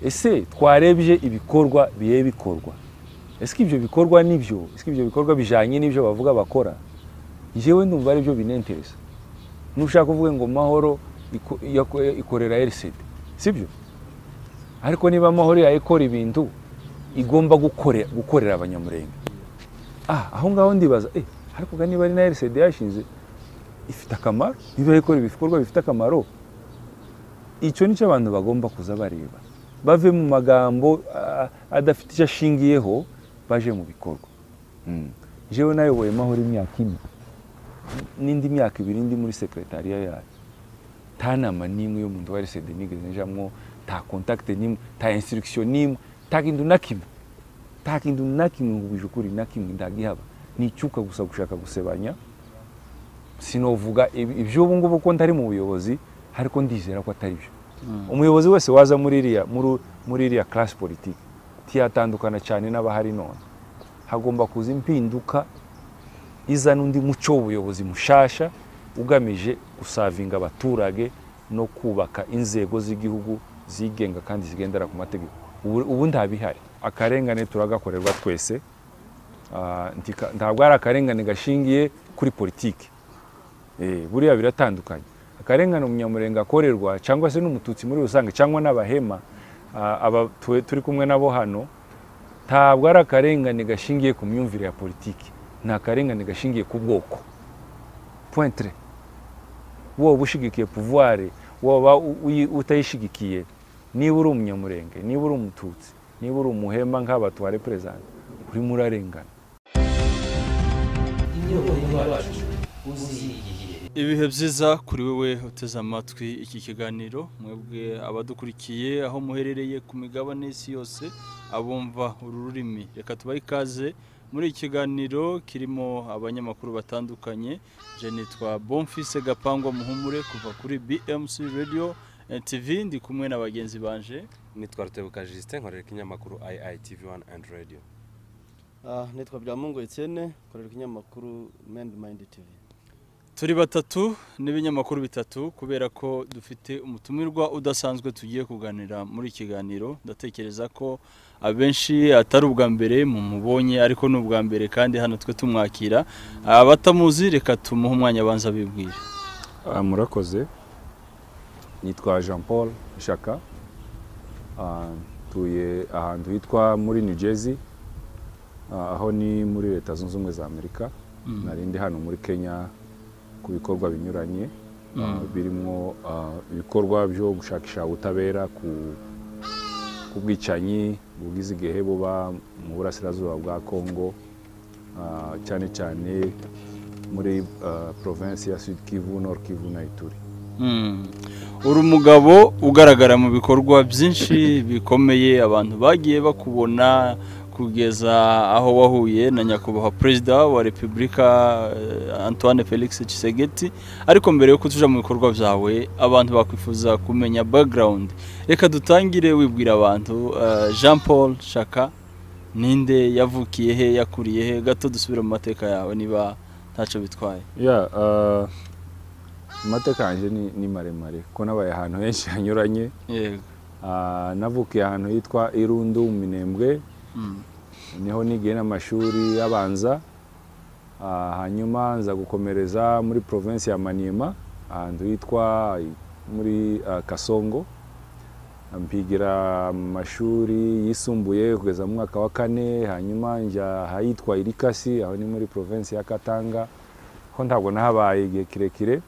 ese twarebye ibikorwa biye bikorwa ese ko ibyo bikorwa nibyo ese ko ibyo bikorwa bijyanye n'ibyo bavuga bakora njyewe ndumva ari byo binentereza nushaka uvuge ngo mahoro iko- yako- ikorera rcd sibyo ariko niba amahoro yayikora ibintu igomba gukorera gukorera abanyamurenge ah aho ngaho ndibaza eh ariko ga niba ari na rcd yashinze ifite akamaro niba ikora ibikorwa bifite akamaro icyo nicyo abantu bagomba kuza bareba bave mu magambo ah, adafite icyo ashingiyeho baje mu bikorwa Mm. jewe nayoboye mahoro imyaka ine n'indi myaka ibiri ndi muri sekretariya yayo nta nama n'imwe y'umuntu wa rcd nigeze njamwo nta contact n'imwe nta instruction n'imwe nta kintu na kimwe nta kintu na kimwe nkubije ukuri na kimwe ndagihaba nicyuka gusa gushaka gusebanya sinovuga ib- iby'ubu ngubu ko ntari mu buyobozi ariko ndizera ko atari byo umuyobozi wese waza muri iriya muri- muri iriya class politique tiyatandukana cyane n'abahari none hagomba kuza impinduka izana undi muco w'ubuyobozi mushasha ugamije gusavinga abaturage no kubaka inzego z'igihugu zigenga kandi zigendera ku mategeko ubu ubu nta bihari akarengane turagakorerwa twese Ah, ntika- ntabwo ari akarengane gashingiye kuri politiki Eh, buriya biratandukanye akarengane umunyamurenge akorerwa cyangwa se n'umututsi muri rusange cyangwa n'abahema ah, aba tu- turi kumwe nabo hano ntabwo ari akarengane gashingiye ku myumvire ya politiki ni akarengane gashingiye ku bwoko pointre wowe ushyigikiye pouvoir woba u- uyi- utayishyigikiye niba uri umunyamurenge niba uri umututsi niba uri umuhema nk'aba tuwareperezanta urimo urarengana ibihe byiza kuri wowe uteze amatwi iki kiganiro mwebwe abadukurikiye aho muherereye ku migabane y'isi yose abumva uru rurimi reka tubahe ikaze muri iki kiganiro kirimo abanyamakuru batandukanye je nitwa bonfise gapangwa muhumure kuva kuri bmc radio and tv ndi kumwe na bagenzi banje nitwa rutebuka jisite nkorera ikinyamakuru iitv wani andi radiyo Ah, nitwa Byamungu Etienne nkorera ikinyamakuru Mend Mind TV. turi batatu n'ibinyamakuru bitatu kubera ko dufite umutumirwa udasanzwe tugiye kuganira muri iki kiganiro ndatekereza ko abenshi atari ubwa mbere mumubonye ariko ni ubwa mbere kandi hano twe tumwakira abatamuzi reka tumuhe umwanya abanza bibwira Ah, murakoze nitwa jean paul shaka Ah, ntuye ahantu hitwa muri new jersey Ah, aho ni muri leta zunze ubumwe za amerika nari ndi hano muri kenya ku bikorwa binyuranye ah, birimo ah, ibikorwa byo gushakisha ubutabera ku ku bwicanyi bugize igihe buba mu burasirazuba bwa congo ah, cyane cyane muri ah, province ya sud kivu nord kivu na ituri Mm. uri umugabo ugaragara mu bikorwa byinshi bikomeye abantu bagiye bakubona kugeza aho wahuye na nyakubahwa perezida wa repubulika eh, antoine felix Tshisekedi ariko mbere yo kutuja mu bikorwa byawe abantu bakwifuza kumenya background reka dutangire wibwira abantu eh, jean paul shaka ninde yavukiye he yakuriye he gato dusubire mu mateka yawe niba ntacyo bitwaye ya ah, amateka yanjye ni ni maremare ko nabaye ahantu henshi hanyuranye yego Ah, navukiye ahantu hitwa irundu mu minembwe Mm. niho nigiye n'amashuri abanza Ah, hanyuma nza gukomereza muri provinsi ya maniema ahantu hitwa muri ah, kasongo mpigira amashuri yisumbuye kugeza mu mwaka wa kane hanyuma njya ahitwa irikasi aho ni muri provinsi ya katanga ho ntabwo nahabaye igihe kirekire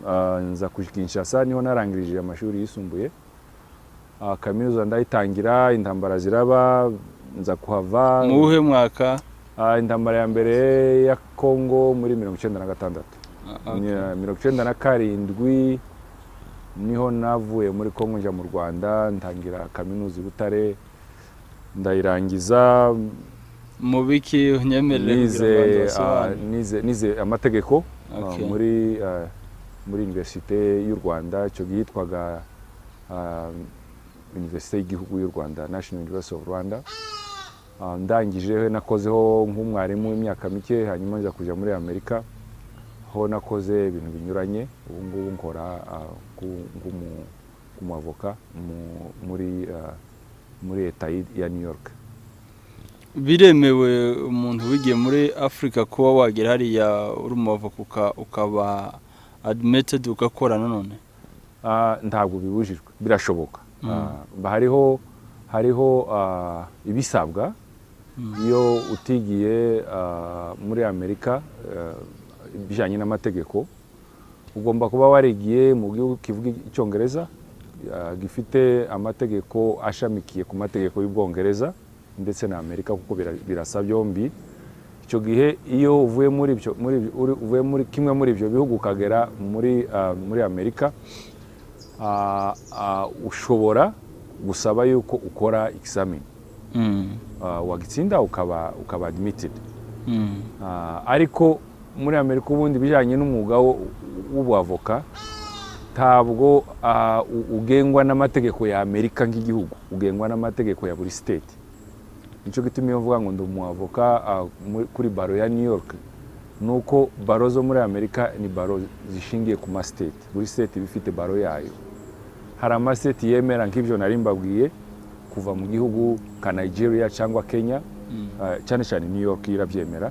Ah, nza kuja i kinshasa niho narangirije amashuri yisumbuye Ah, kaminuza ndayitangira intambara ziraba nza kuhava mu wuhe mwaka Ah, intambara ya mbere ya kongo muri mirongo icyenda na gatandatu Ah, okay. Ni- mirongo icyenda na karindwi niho navuye muri kongo njya mu rwanda ntangira kaminuza i butare ndayirangiza mubiki unyemerere nize kugira ngo ah, abanze nize- nize amategeko ah, Okay. muri ah, muri universite y'u rwanda icyo gihe yitwaga ah, universite y'igihugu y'u rwanda national university of rwanda Ah, ndangije nakozeho nk'umwarimu w'imyaka mike hanyuma nza kujya muri amerika ho nakoze ibintu binyuranye ubu ngubu nkora ah, nku- nk'umu- nk'umuavoka mu- muri ah, muri leta y'i- ya new york biremewe umuntu wigiye muri afurika kuba wagera hariya uri umuvaka ukaba adimitedi ugakora nanone Ah, ntabwo bibujijwe birashoboka Mm. Ah, ba- hariho hariho ah, ibisabwa iyo utigiye ah, muri amerika ah, ibijyanye n'amategeko ugomba kuba warigiye mu gihugu kivuga icyongereza ah, gifite amategeko ashamikiye ku mategeko y'ubwongereza ndetse na amerika kuko bira- birasa byombi icyo gihe iyo uvuye muri ibyo muri ibyo- uri- uvuye muri kimwe muri ibyo bihugu ukagera muri ah, muri amerika ah, ah, ushobora gusaba yuko ukora examen Mm. Ah, wagitsinda ukaba ukaba admitted Mm. Ah, ariko muri amerika ubundi bijyanye n'umwuga wo- w'ubwavoka ntabwo ah, u- ugengwa n'amategeko ya amerika nk'igihugu ugengwa n'amategeko ya buri state nicyo gituma iyo mvuga ngo ndi umwavoka ah, muri- kuri baro ya new york ni uko baro zo muri amerika ni baro zishingiye ku ma state buri state iba ifite baro yayo hari amaseti yemera nk'ibyo nari mbabwiye kuva mu gihugu nka nigeria cyangwa kenya eh, cyane cyane new york irabyemera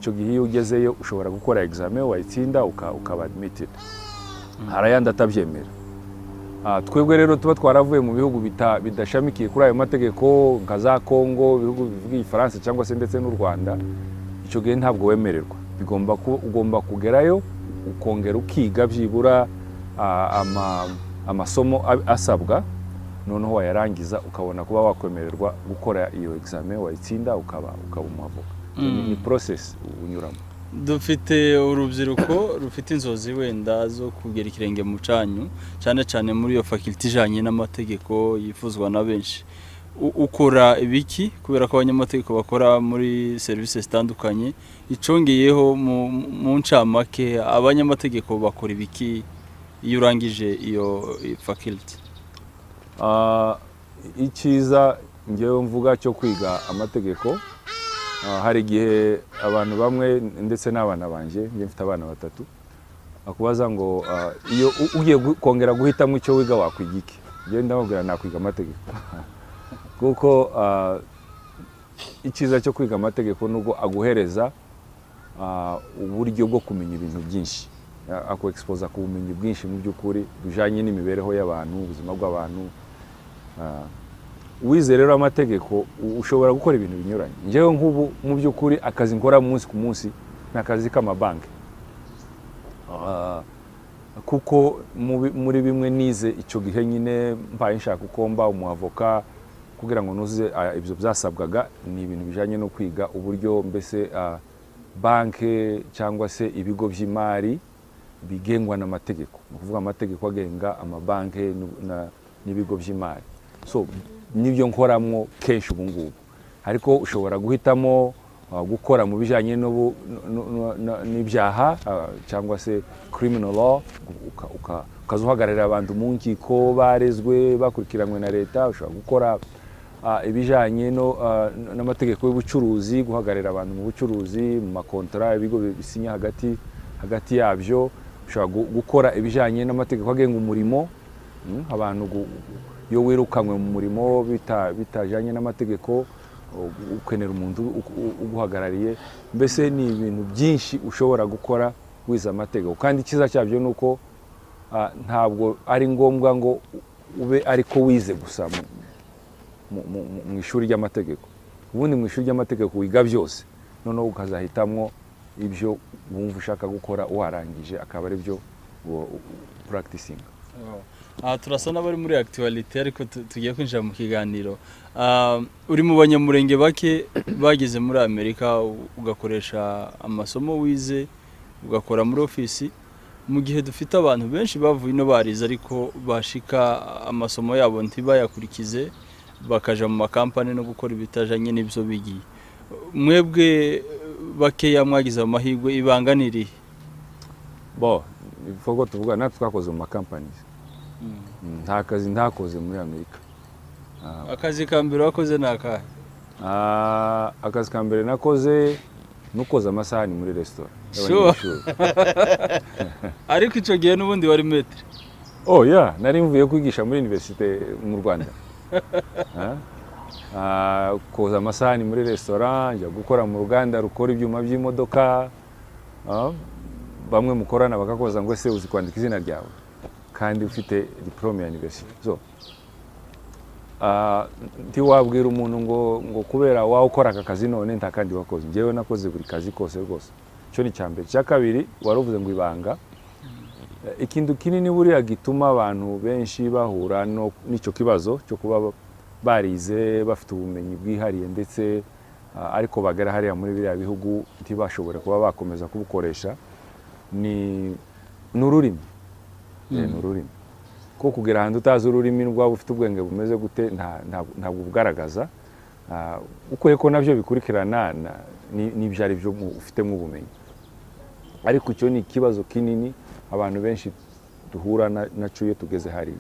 icyo gihe iyo ugezeyo ushobora gukora examen wayitsinda uka- ukaba admitted hari ayandi atabyemera Ah, twebwe rero tuba twaravuye mu bihugu bita- bidashamikiye kuri ayo mategeko nka za congo ibihugu bivuga igifaransa cyangwa se ndetse n'u rwanda icyo gihe ntabwo wemererwa bigomba ku- ugomba kugerayo ukongera ukiga byibura ah, ama- amasomo a- asabwa noneho wayarangiza ukabona kuba wakwemererwa gukora iyo examen wayitsinda ukaba ukaba umwavoka Ni- Mm. ni process unyuramo dufite urubyiruko rufite inzozi wenda zo kugera ikirenge mu cyanyu cyane cyane muri iyo fakilte ijyanye n'amategeko yifuzwa na benshi U- ukora ibiki kubera ko abanyamategeko bakora muri serivisi zitandukanye icungiyeho mu- mu ncamake abanyamategeko bakora ibiki iyo urangije iyo fakilte Ah, icyiza ngewe mvuga cyo kwiga amategeko ah, hari igihe abantu bamwe ndetse n'abana banjye njye mfite abana batatu akubaza ngo ah, iyo u- ugiye gu- kongera guhitamo icyo wiga wakwiga iki njyewe ndamubwira nakwiga amategeko kuko ah, icyiza cyo kwiga amategeko ni uko aguhereza ah, uburyo bwo kumenya ibintu byinshi A- ako expose ku bumenyi bwinshi mu by'ukuri bujyanye n'imibereho y'abantu ubuzima bw'abantu Ah, wize rero amategeko u- ushobora gukora ibintu binyuranye njyewe nk'ubu mu by'ukuri akazi nkora umunsi ku munsi ni akazi k'amabanki Ah, kuko mu bi- muri bimwe nize icyo gihe nyine mbaye nshaka uko mba umwavoka kugira ngo nuzuze ah, ibyo byasabwaga ni ibintu bijyanye no kwiga uburyo mbese ah, banke cyangwa se ibigo by'imari bigengwa n'amategeko ni ukuvuga amategeko agenga amabanki n'u- na- n'ibigo by'imari so nibyo nkoramo kenshi ubu ngubu ariko ushobora guhitamo ah, gukora mu bijyanye n'ubu- n- n- n- n'ibyaha ah, cyangwa se criminal law uka- uka- ukaza uhagararira abantu mu nkiko barezwe bakurikiranywe na leta ushobora gukora ah, ibijyanye no, ah, n- n'amategeko y'ubucuruzi guhagararira abantu mu bucuruzi mu makontara ibigo bi- bisinya hagati hagati yabyo ushobora gu- gukora ibijyanye n'amategeko agenga umurimo Mm, abantu gu- iyo wirukanywe mu murimo bita- bitajyanye n'amategeko u- ukenera umuntu u- u- uguhagarariye mbese ni ibintu byinshi ushobora gukora wize amategeko kandi icyiza cyabyo ni uko ah, ntabwo ari ngombwa ngo ube ariko wize gusa mu- mu- mu- mu- mu ishuri ry'amategeko ubundi mu ishuri ry'amategeko wiga byose noneho ukazahitamwo ibyo wumva ushaka gukora warangije akaba ari byo puragitisinga aha turasa n'abari muri akitiwarite ariko tu- tugiye kwinjira mu kiganiro Ah, uri mu banyamurenge bake bageze muri amerika u- ugakoresha amasomo wize ugakora muri ofisi mu gihe dufite abantu benshi bavuye ino barize ariko bashika amasomo yabo ntibayakurikize bakaja mu makampani no gukora ibitajanye n'ibyo bigiye mwebwe bakeya mwagize amahirwe ibanga ni irihe bo ibikorwa tuvuga natwe twakoze mu makampani nta kazi ntakoze muri amerika akazi ka mbere wakoze ni akahe Ah, akazi ka mbere nakoze nukoza amasahani muri resitora Sure. ariko icyo gihe n'ubundi wari metero oh ya nari mvuye kwigisha muri universite mu rwanda Ah, ah, koza amasahani muri resitora njya gukora mu ruganda rukora ibyuma by'imodoka ah, bamwe mukorana bakakoza ngo se uzi kwandika izina ryawe kandi ufite diplome ya university so ah, ntiwabwira umuntu ngo ngo kubera wawe ukora aka kazi none nta kandi wakoze njyewe nakoze buri kazi kose rwose icyo ni icya mbere icya kabiri waravuze ngo ibanga Eh, ikintu kinini buriya gituma abantu benshi bahura no- n'icyo kibazo cyo kuba ba- barize bafite ubumenyi bwihariye ndetse ah, ariko bagera hariya muri biriya bihugu ntibashobore kuba bakomeza kubukoresha ni ni ururimi Eh, ni ururimi ko kugira ahantu utazi ururimi rwaba ufite ubwenge bumeze gute nta- nta- ntabwo ubugaragaza Ah, ukuye ko nabyo bikurikirana na- ni- n'ibyo ari byo mu- ufitemo ubumenyi ariko icyo ni ikibazo kinini abantu benshi duhura na- nacyo iyo tugeze hariya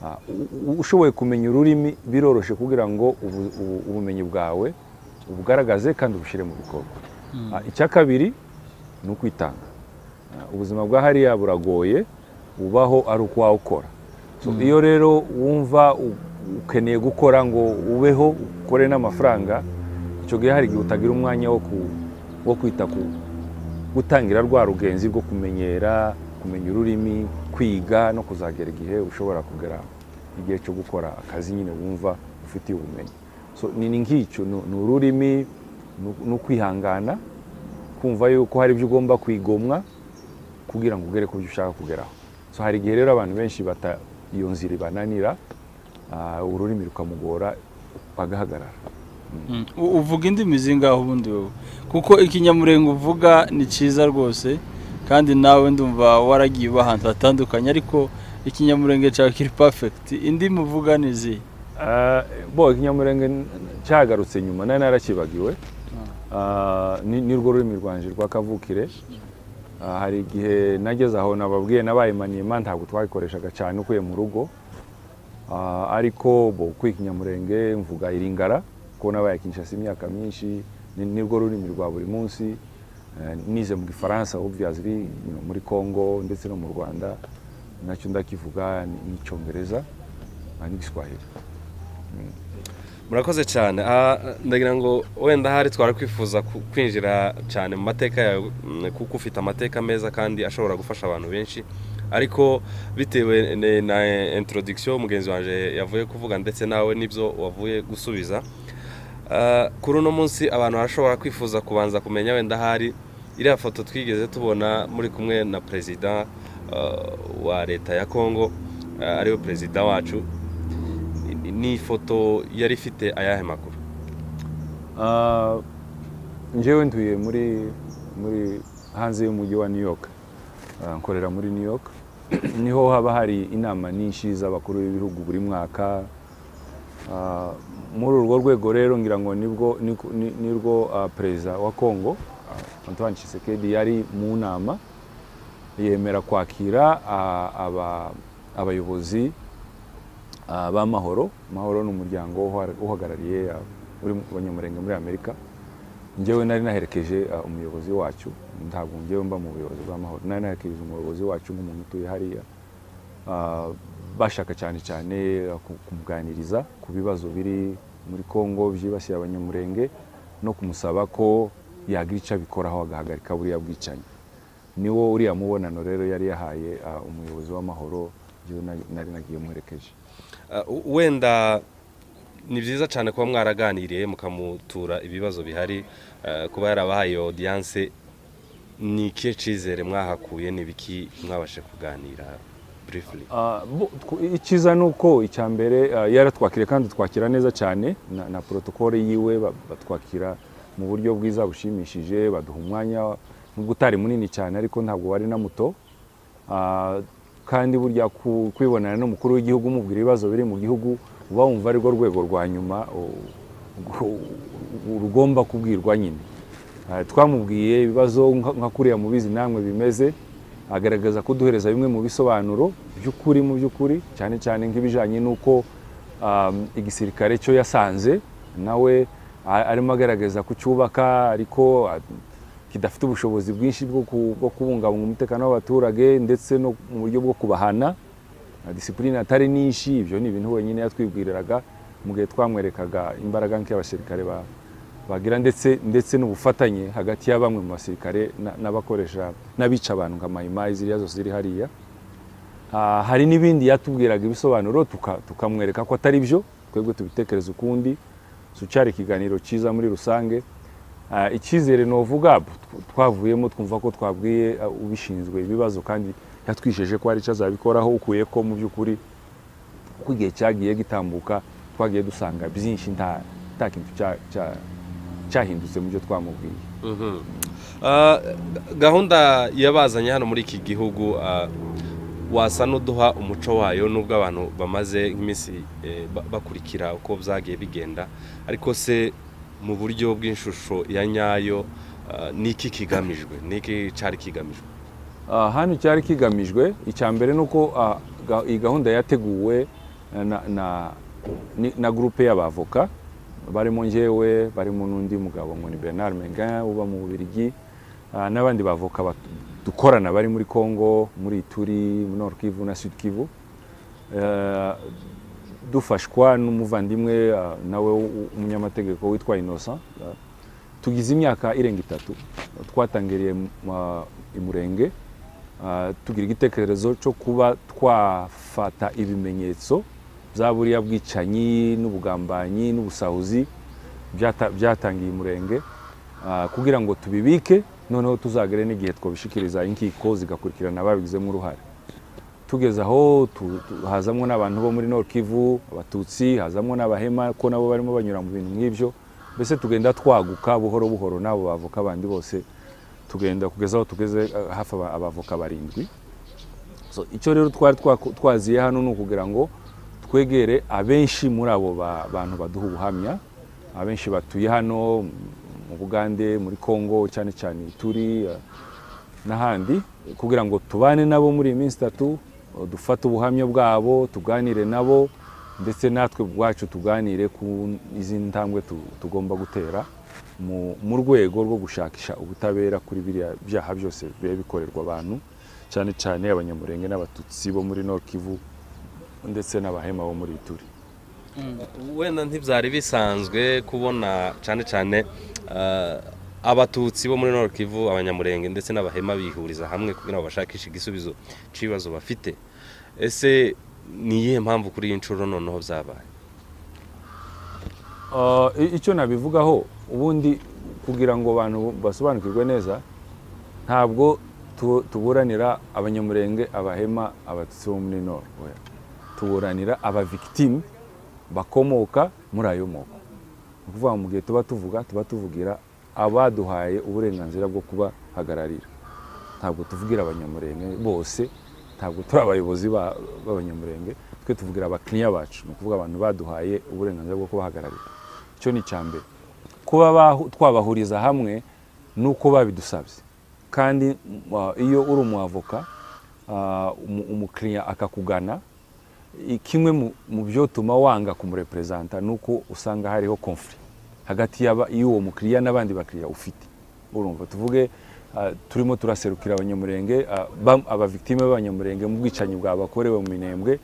Ah, u- u- ushoboye kumenya ururimi biroroshye kugira ngo ubu- ubu- ubumenyi bwawe ubugaragaze kandi ubushyire mu bikorwa Ah, icya kabiri ni ukwitanga Ah, ubuzima bwa hariya buragoye ubaho ari uko wawukora So, iyo rero wumva u- ukeneye gukora ngo ubeho ukore n'amafaranga icyo gihe hari igihe utagira umwanya wo ku- wo kwita ku, gutangira rwa rugenzi rwo kumenyera kumenya ururimi kwiga no kuzagera igihe ushobora kugera igihe cyo gukora akazi nyine wumva ufitiye ubumenyi so ni ni nk'icyo ni ni ururimi ni- ni ukwihangana kumva yuko hari ibyo ugomba kwigomwa kugira ngo ugere ku byo ushaka kugeraho so hari igihe rero abantu benshi bata iyo nzira ibananira ah, ururimi rukamugora bagahagarara Mm. U- uvuga indimi zingaho ubundi wowe kuko ikinyamurenga uvuga ni cyiza rwose kandi nawe ndumva waragiye uba ahantu hatandukanye ariko ikinyamurenge cyawe kiri pafegiti indimi uvuga ni izihe Ah, bo ikinyamurenge n- cyagarutse nyuma nari narakibagiwe Ah, ni ni rwo rurimi rwanjye rwa kavukire Ah, hari igihe nageze aho nababwiye nabaye manima ntabwo twayikoreshaga cyane ukuye mu rugo Ah, ariko bo kwiga ikinyamurenge mvuga iringara kuko nabaye kinshasa imyaka myinshi ni ni rwo rurimi rwa buri munsi Eh, nize mu gifaransa obviously you know, muri congo ndetse no mu rwanda nacyo ndakivuga ni- ni icyongereza ah, n'igiswahili murakoze cyane Ah, ndagira ngo wenda hari twari kwifuza ku- kwinjira cyane mu mateka yawe mm, kuko ufite amateka meza kandi ashobora gufasha abantu benshi ariko bitewe ne- na introduction mugenzi wanjye yavuye kuvuga ndetse nawe n'ibyo wavuye gusubiza Ah, kuri uno munsi abantu barashobora kwifuza kubanza kumenya wenda hari iriya foto twigeze tubona muri kumwe na perezida ah, wa leta ya kongo ah, ariwe perezida wacu ni- ni ifoto yari ifite ayahe makuru Ah, njyewe ntuye muri muri hanze y'umujyi wa new york Ah, nkorera muri new york niho haba hari inama nyinshi z'abakuru b'ibihugu buri mwaka Ah, muri urwo rwego rero ngira ngo nibwo ni- ni- nirwo ah, perezida wa congo ah, antoine tshisekedi yari mu nama yemera kwakira ah, aba- abayobozi ah, b'amahoro amahoro ni umuryango uha- uhagarariye ah, uri mu- abanyamurenge muri amerika njyewe nari naherekeje ah, umuyobozi wacu ntabwo njyewe mba mu buyobozi bw'amahoro nari naherekeje umuyobozi wacu nk'umuntu utuye hariya Ah, bashaka cyane cyane ah, ku- kumuganiriza ku bibazo biri muri congo byibasiye abanyamurenge no kumusaba ko yagira icyo abikoraho agahagarika buriya bwicanyi niwo uriya mubonano rero yari yahaye ah, umuyobozi w'amahoro njyewe nari- nari nagiye muherekeje Uh, w- wenda ni byiza cyane kuba mwaraganiriye mukamutura ibibazo bihari uh, kuba yarabahaye audience ni ikihe cyizere mwahakuye ni biki mwabashe kuganira briefly Ah, bo- tw- icyiza ni uko icya mbere ah, yaratwakiriye kandi twakira neza cyane na, na protokole yiwe ba- batwakira mu buryo bwiza bushimishije baduha umwanya nubwo utari munini cyane ariko ntabwo wari na muto Ah, kandi burya ku- kwibonana n'umukuru w'igihugu umubwira ibibazo biri mu gihugu uba wumva ari rwo rwego rwa nyuma u- u- u- rugomba kubwirwa nyine Ah, twamubwiye ibibazo nka nka kuriya mubizi namwe bimeze agaragaza kuduhereza bimwe mu bisobanuro by'ukuri mu by'ukuri cyane cyane nk'ibijyanye n'uko um, igisirikare cyo yasanze nawe a- arimo agaragaza kucyubaka ariko a- kidafite ubushobozi bwinshi bwo ku- bwo kubungabunga umutekano w'abaturage ndetse no mu buryo bwo kubahana na disipurine atari nyinshi ibyo ni ibintu wenyine yatwibwiriraga mu gihe twamwerekaga imbaraga nk'iy'abasirikare ba- bagira ndetse ndetse n'ubufatanye hagati ya bamwe mu basirikare na- n'abakoresha n'abica abantu nka mayimayi ziriya zose ziri hariya Ah, hari n'ibindi yatubwiraga ibisobanuro tuka- tukamwereka ko atari byo twebwe tubitekereza ukundi sucyari ikiganiro cyiza muri rusange Ah, icyizere ni uvuga twavuyemo twumva ko twabwiye ah, ubishinzwe ibibazo kandi yatwijeje ko hari icyo azabikoraho ukuye ko mu by'ukuri uko igihe cyagiye gitambuka twagiye dusanga byinshi nta nta kintu cya- cya- cyahindutse mu byo twamubwiye Ah, gahunda yabazanye hano muri iki gihugu ah, wasa n'uduha umuco wayo n'ubwo abantu bamaze nk'iminsi eh, ba- bakurikira uko byagiye bigenda ariko se mu buryo bw'inshusho ya nyayo ah, ni iki kigamijwe ni iki cyari kigamijwe Ah, hano cyari kigamijwe icya mbere ni uko ah, ga- iyi gahunda yateguwe na- na- ni- na gurupe y'abavoka barimo njyewe barimo n'undi mugabo nkoni bernard menga uba mu bubirigi ah, n'abandi bavoka bat- dukorana bari muri congo muri ituri nord kivu na sud kivu Eh, dufashwa n'umuvandimwe ah, nawe w- umunyamategeko witwa innocent ah, tugize imyaka irenga itatu twatangiriye mu- ma- i murenge Ah, tugira igitekerezo cyo kuba twafata ibimenyetso bya buriya bwicanyi n'ubugambanyi n'ubusahuzi byata- byatangiye i murenge ah, kugira ngo tubibike noneho tuzagere n'igihe twabishikiriza inkiko zigakurikirana ababigizemo uruhare tugeze aho tu- tu- hazamwo n'abantu bo muri Nord Kivu abatutsi hazamwo n'abahema ko nabo barimo banyura mu bintu nk'ibyo mbese tugenda twaguka buhoro buhoro n'abo bavoka bandi bose tugenda kugeza aho tugeze eh, hafi aba- abavoka barindwi so icyo rero twari twaku- twaziye hano ni ukugira ngo twegere abenshi muri abo ba- bantu baduha ubuhamya abenshi batuye hano mu bugande muri congo cyane cyane turi n'ahandi kugira ngo tubane nabo muri iyi minsi itatu eh, dufate ubuhamya bwabo tuganire nabo ndetse natwe ubwacu tuganire ku izindi ntambwe tu- tugomba gutera mu mu rwego rwo gushakisha ubutabera kuri biriya byaha byose biba bikorerwa abantu cyane cyane abanyamurenge n'abatutsi bo muri Nord Kivu ndetse n'abahema bo muri Ituri wenda ntibyari bisanzwe kubona cyane cyane ah, abatutsi bo muri Nord Kivu abanyamurenge ndetse n'abahema bihuriza hamwe kugira ngo bashakishe igisubizo cy'ibibazo bafite ese ni iyihe mpamvu kuri iyi nshuro noneho byabaye Ah, i- icyo nabivugaho ubundi kugira ngo abantu basobanukirwe neza ntabwo tu- tuburanira abanyamurenge abahema abatutsi bo muri nord oya. tuburanira abavictime bakomoka muri ayo moko ni ukuvuga mu gihe tuba tuvuga tuba tuvugira abaduhaye uburenganzira bwo kubahagararira ntabwo tuvugira abanyamurenge bose ntabwo turi abayobozi ba- b'abanyamurenge twe tuvugira abakiriya bacu ni ukuvuga abantu baduhaye uburenganzira bwo kubahagararira icyo ni icya mbere kuba bahu- twabahuriza hamwe ni uko babidusabye kandi m- ah, iyo uri umwavoka ah, umu- umukiriya akakugana i- kimwe mu- mu byotuma wanga kumureperezanta ni uko usanga hariho conflict hagati y'aba- y'uwo mukiriya n'abandi bakiriya ufite urumva tuvuge ah, turimo turaserukira abanyamurenge ah, bam- abavictime b'abanyamurenge mu bwicanyi bwabakorewe mu minembwe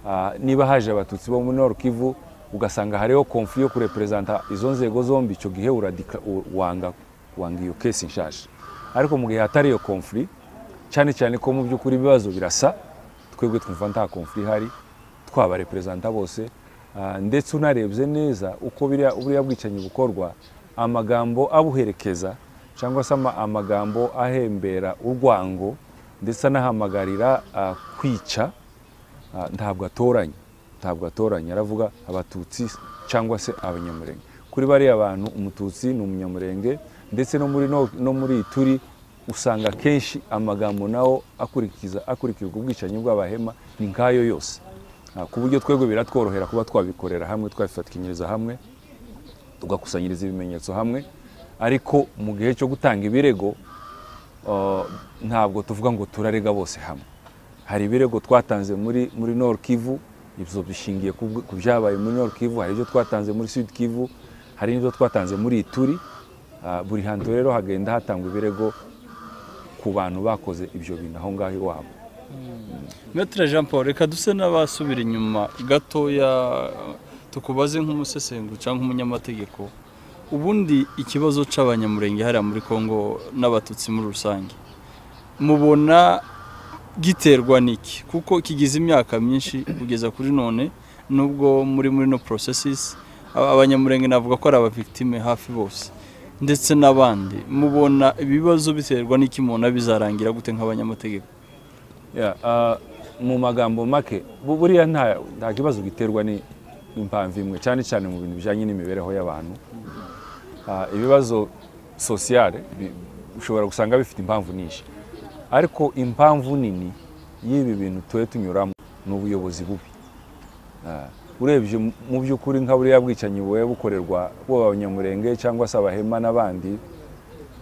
Ah, niba haje abatutsi bo muri Nord Kivu ugasanga hariho konfli yo kureperezanta izo nzego zombi icyo gihe uradika u- wanga wanga iyo kesi nshaje ariko mu gihe hatari iyo konfli cyane cyane ko mu by'ukuri ibibazo birasa twebwe twumva nta konfli ihari twabareperezanta bose Ah, ndetse unarebye neza uko biriya- buriya bwicanyi bukorwa amagambo abuherekeza cyangwa se ama- amagambo ahembera urwango ndetse anahamagarira ah, kwica Ah, ntabwo atoranya ntabwo atoranya aravuga abatutsi cyangwa se abanyamurenge kuri bariya bantu umututsi ni umunyamurenge ndetse no muri no, no muri turi usanga kenshi amagambo nawo akurikiza akurikirwa ubwicanyi bw'abahema ni nkayo yose Ah, ku buryo twebwe biratworohera kuba twabikorera hamwe twabifatikanyiriza hamwe tugakusanyiriza ibimenyetso hamwe ariko mu gihe cyo gutanga ibirego ah, ntabwo tuvuga ngo turarega bose hamwe hari ibirego twatanze muri muri Nord Kivu ibyo bishingiye ku bw- ku byabaye muri Nord Kivu hari ibyo twatanze muri Sud Kivu hari n'ibyo twatanze muri Ituri Ah, buri hantu rero hagenda hatangwa ibirego ku bantu bakoze ibyo bintu aho ngaho iwabo metero jean paul reka duse n'abasubira inyuma gatoya tukubaze nk'umusesenguzi cyangwa nk'umunyamategeko ubundi ikibazo cy'abanyamurenge hariya muri congo n'abatutsi muri rusange mubona giterwa n'iki kuko kigize imyaka myinshi kugeza kuri none nubwo muri muri no porosesisi abanyamurenge navuga ko ari abavigitime hafi bose ndetse n'abandi mubona ibibazo biterwa n'iki mubona bizarangira gute nk'abanyamategeko Ya, ah, mu magambo make bu- buriya nta nta kibazo giterwa ni- n'impamvu imwe cyane cyane mu bintu bijyanye n'imibereho y'abantu Ah, ibibazo sosiyale bi- ushobora gusanga bifite impamvu nyinshi ariko impamvu nini y'ibi bintu tuba tunyuramo ni ubuyobozi bubi Ah, urebye mu- mu by'ukuri nka buriya bwicanyi buba bukorerwa buba abanyamurenge cyangwa se abahema n'abandi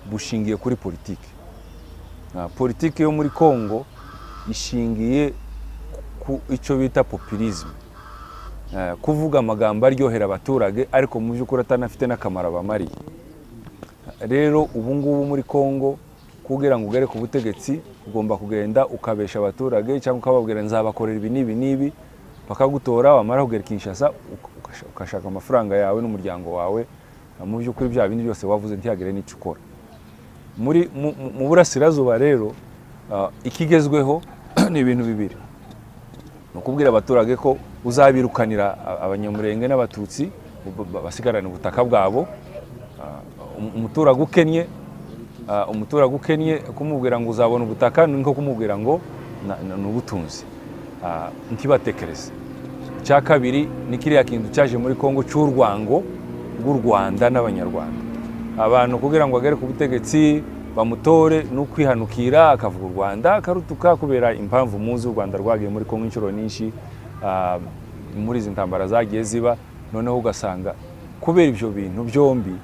bushingiye kuri politiki Ah, politiki yo muri congo ishingiye ku icyo bita populisme Eh, kuvuga amagambo aryohera abaturage ariko mu by'ukuri atanafite n'akamaro abamariye rero ubu ngubu muri congo kugira ngo ugere ku butegetsi ugomba kugenda ukabesha abaturage cyangwa ukababwira nzabakorera ibi n'ibi n'ibi bakagutora wamara kugera kinshasa uka- ukasha- ukashaka amafaranga yawe n'umuryango wawe Eh, mu by'ukuri bya bindi byose wavuze ntihagire n'icyo ukora muri mu- mu- mu burasirazuba rero ah, ikigezweho ni ibintu bibiri ni ukubwira abaturage ko uzabirukanira a- abanyamurenge n'abatutsi ba- ba- basigarane ubutaka bwabo Ah, um- umuturage ukennye ah, umuturage ukennye kumubwira ngo uzabona ubutaka ni nko kumubwira ngo "Na- na- ni ubutunzi Ah, ntibatekereze icya kabiri ni kiriya kintu cyaje muri congo cy'urwango rw'u rwanda n'abanyarwanda abantu kugira ngo agere ku butegetsi bamutore ni ukwihanukira akavuga u rwanda akarutuka kubera impamvu muzi u rwanda rwagiye muri kongo inshuro nyinshi ah, muri izi ntambara zagiye ziba noneho ugasanga kubera ibyo bintu byombi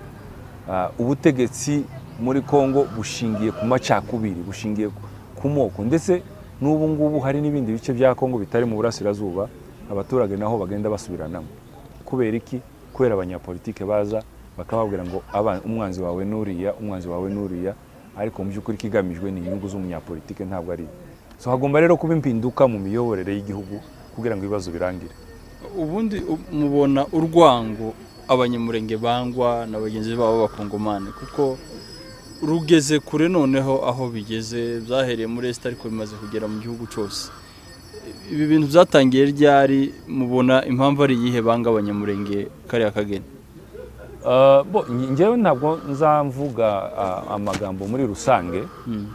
ah, ubutegetsi muri kongo bushingiye ku macakubiri bushingiye ku- ku moko ndetse n'ubu ngubu hari n'ibindi bice bya kongo bitari mu burasirazuba abaturage naho bagenda basubiranamo kubera iki kubera abanyapolitike baza bakababwira ngo aba- umwanzi wawe nuriya umwanzi wawe nuriya ariko mu by'ukuri ikigamijwe ni inyungu z'umunyapolitike ntabwo ari so hagomba rero kuba impinduka mu miyoborere y'igihugu kugira ngo ibibazo birangire ubundi u- mubona urwango abanyamurenge bangwa na bagenzi babo b'abakongomani kuko rugeze kure noneho aho bigeze byahereye muri esita ariko bimaze kugera mu gihugu cyose ibi bintu byatangiye ryari mubona impamvu ari iyihe banga abanyamurenge kariya kageni Ah, bo nge- ngewe ntabwo nzamvuga ah, amagambo muri rusange Mm.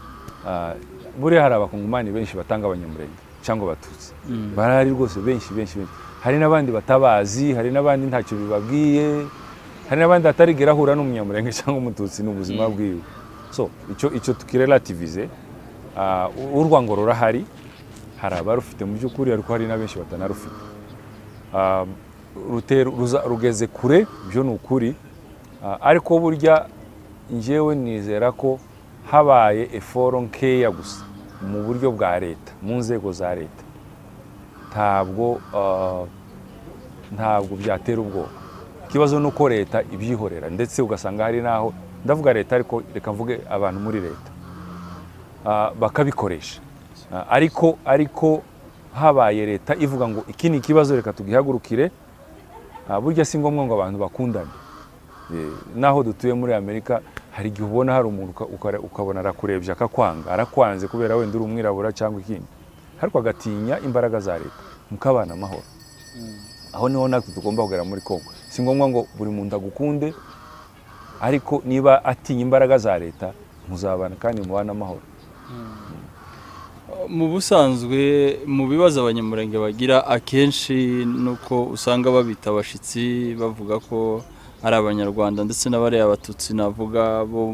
Ah, buriya hari abakongomani benshi batanga abanyamurenge cyangwa abatutsi Mm. barahari rwose benshi benshi benshi hari n'abandi batabazi hari n'abandi ntacyo bibabwiye hari n'abandi atarigera ahura n'umunyamurenge cyangwa umututsi ni ubuzima bwiwe so icyo icyo tukirelativize ah, u- urwango rurahari hari abarufite mu by'ukuri ariko hari na benshi batanarufite Ah, rutera- ruza- rugeze kure byo ni ukuri Ah, ariko burya njyewe nizera ko habaye eforo nkeya gusa mu buryo bwa leta mu nzego za leta ntabwo ah, ntabwo byatera ubwoba ikibazo ni uko leta ibyihorera ndetse ugasanga hari n'aho ndavuga leta ariko reka mvuge abantu muri leta Ah, bakabikoresha Ah, ariko ariko habaye leta ivuga ngo iki ni ikibazo reka tugihagurukire Ah, burya si ngombwa ngo abantu bakundane Eh, naho dutuye muri amerika hari igihe ubona hari umuntu uka- ukara- ukabona arakurebye akakwanga arakwanze kubera wenda uri umwirabura cyangwa ikindi ariko agatinya imbaraga za leta mukabana amahoro aho niho natwe tugomba kugera muri kongo si ngombwa ngo buri muntu agukunde ariko niba atinya imbaraga za leta muzabana kandi mubane amahoro mu busanzwe mu bibazo abanyamurenge bagira akenshi ni uko usanga babita abashyitsi bavuga ko ari abanyarwanda ndetse n'abariya abatutsi navuga bo